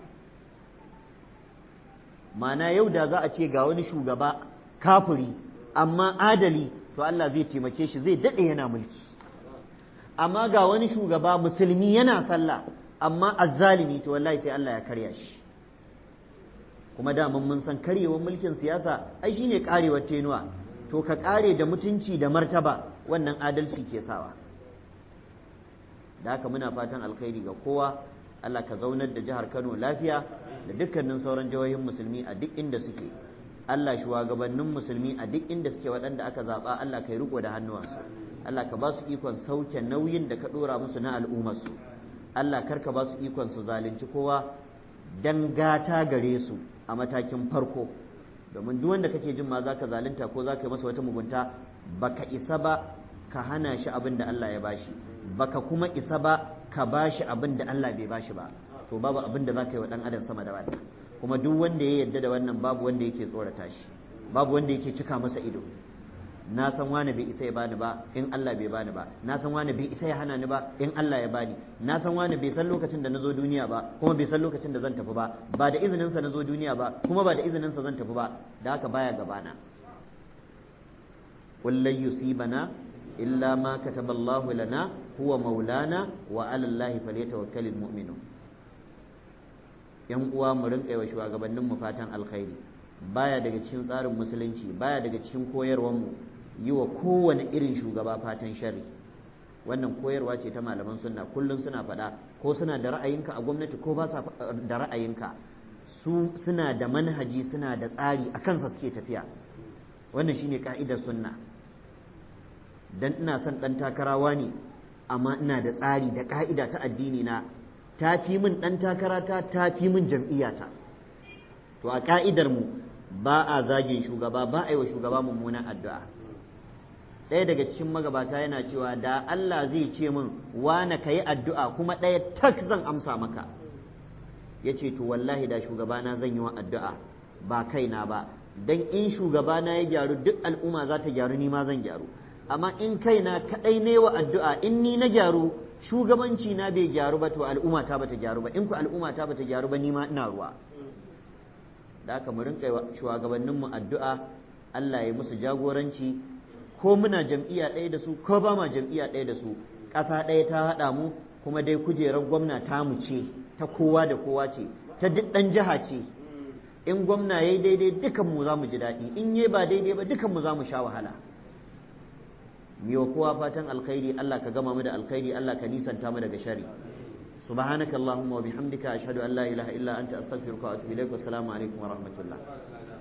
mana yau da za a ce ga wani shugaba kafiri amma adali to Allah zai taimake shi zai daɗe yana mulki amma ga wani shugaba musulmi yana sallah amma azzalimi to wallahi sai Allah ya karya shi kuma daman mun san karyewar mulkin siyasa ai shine karewar tenuwa to ka kare da mutunci da martaba wannan adalci ke sawa da haka muna fatan alkhairi ga kowa Allah ka zaunar da jihar Kano lafiya da dukkanin sauran jihohin musulmi a duk inda suke Allah shugabannin musulmi a duk inda suke waɗanda aka zaɓa Allah ka yi riko da hannuwansu Allah ka ba su ikon sauke nauyin da ka ɗora musu na al'ummarsu Allah karka ba su ikon su zalunci kowa dan gata gare su a matakin farko domin duk wanda kake jin ma zaka zalunta ko zaka yi masa wata mugunta baka isa ba ka hana shi abin da Allah ya bashi baka kuma isa ba ka bashi abin da Allah bai bashi ba to babu abin da zaka yi wa dan adam sama da wannan kuma duk wanda ya yarda da wannan babu wanda yake tsorata shi babu wanda yake cika masa ido na san wani bai isa ya bani ba in Allah bai bani ba na san wani bai isa ya hana ni ba in Allah ya bani na san wani bai san lokacin da nazo duniya ba kuma bai san lokacin da zan tafi ba ba da izinin sa nazo duniya ba kuma ba da izinin sa zan tafi ba da haka baya gabana qul lan yusibana illa ma kataba Allah lana huwa maulana wa ala Allah falyatawakkalul mu'minun yan uwa mu rinka yi wa shugabannin mu fatan alkhairi baya daga cikin tsarin musulunci baya daga cikin koyarwar mu yi wa kowane irin shugaba fatan shari wannan koyarwa ce ta malaman sunna kullum suna faɗa ko suna da ra'ayinka a gwamnati ko ba sa da ra'ayinka su suna da manhaji suna da tsari a kansa suke tafiya wannan shine ka'idar sunna dan ina son ɗan takarawa ne amma ina da tsari da ka'ida ta addini na ta fi min ɗan takarata ta fi min jam'iyyata to a ka'idar mu ba a zagin shugaba ba a yi wa shugaba mummunan addu'a ɗaya daga cikin magabata yana cewa da Allah zai ce min wane ka yi addu'a kuma ɗaya tak zan amsa maka ya ce to wallahi da shugabana zan yi wa addu'a ba kaina ba don in shugabana ya gyaru duk al'umma za ta gyaru ni ma zan gyaru amma in kaina kaɗai ne wa addu'a in ni na gyaru shugabanci na bai gyaru ba to al'umma ta bata gyaru ba in ku al'umma ta bata gyaru ba ni ma ina ruwa da aka mu rinka shugabanninmu addu'a Allah ya musu jagoranci ko muna jam'iyya ɗaya da su ko ba ma jam'iyya ɗaya da su ƙasa ɗaya ta haɗa mu kuma dai kujerar gwamna ta mu ce ta kowa da kowa ce ta duk ɗan jiha ce in gwamna ya yi daidai dukan mu za mu ji daɗi in yi ba daidai ba dukan mu za mu sha wahala wa kowa fatan alkhairi Allah ka gama mu da alkhairi Allah ka nisanta mu daga shari سبحانك اللهم وبحمدك أشهد أن لا إله إلا أنت أستغفرك وأتوب إليك والسلام عليكم ورحمة الله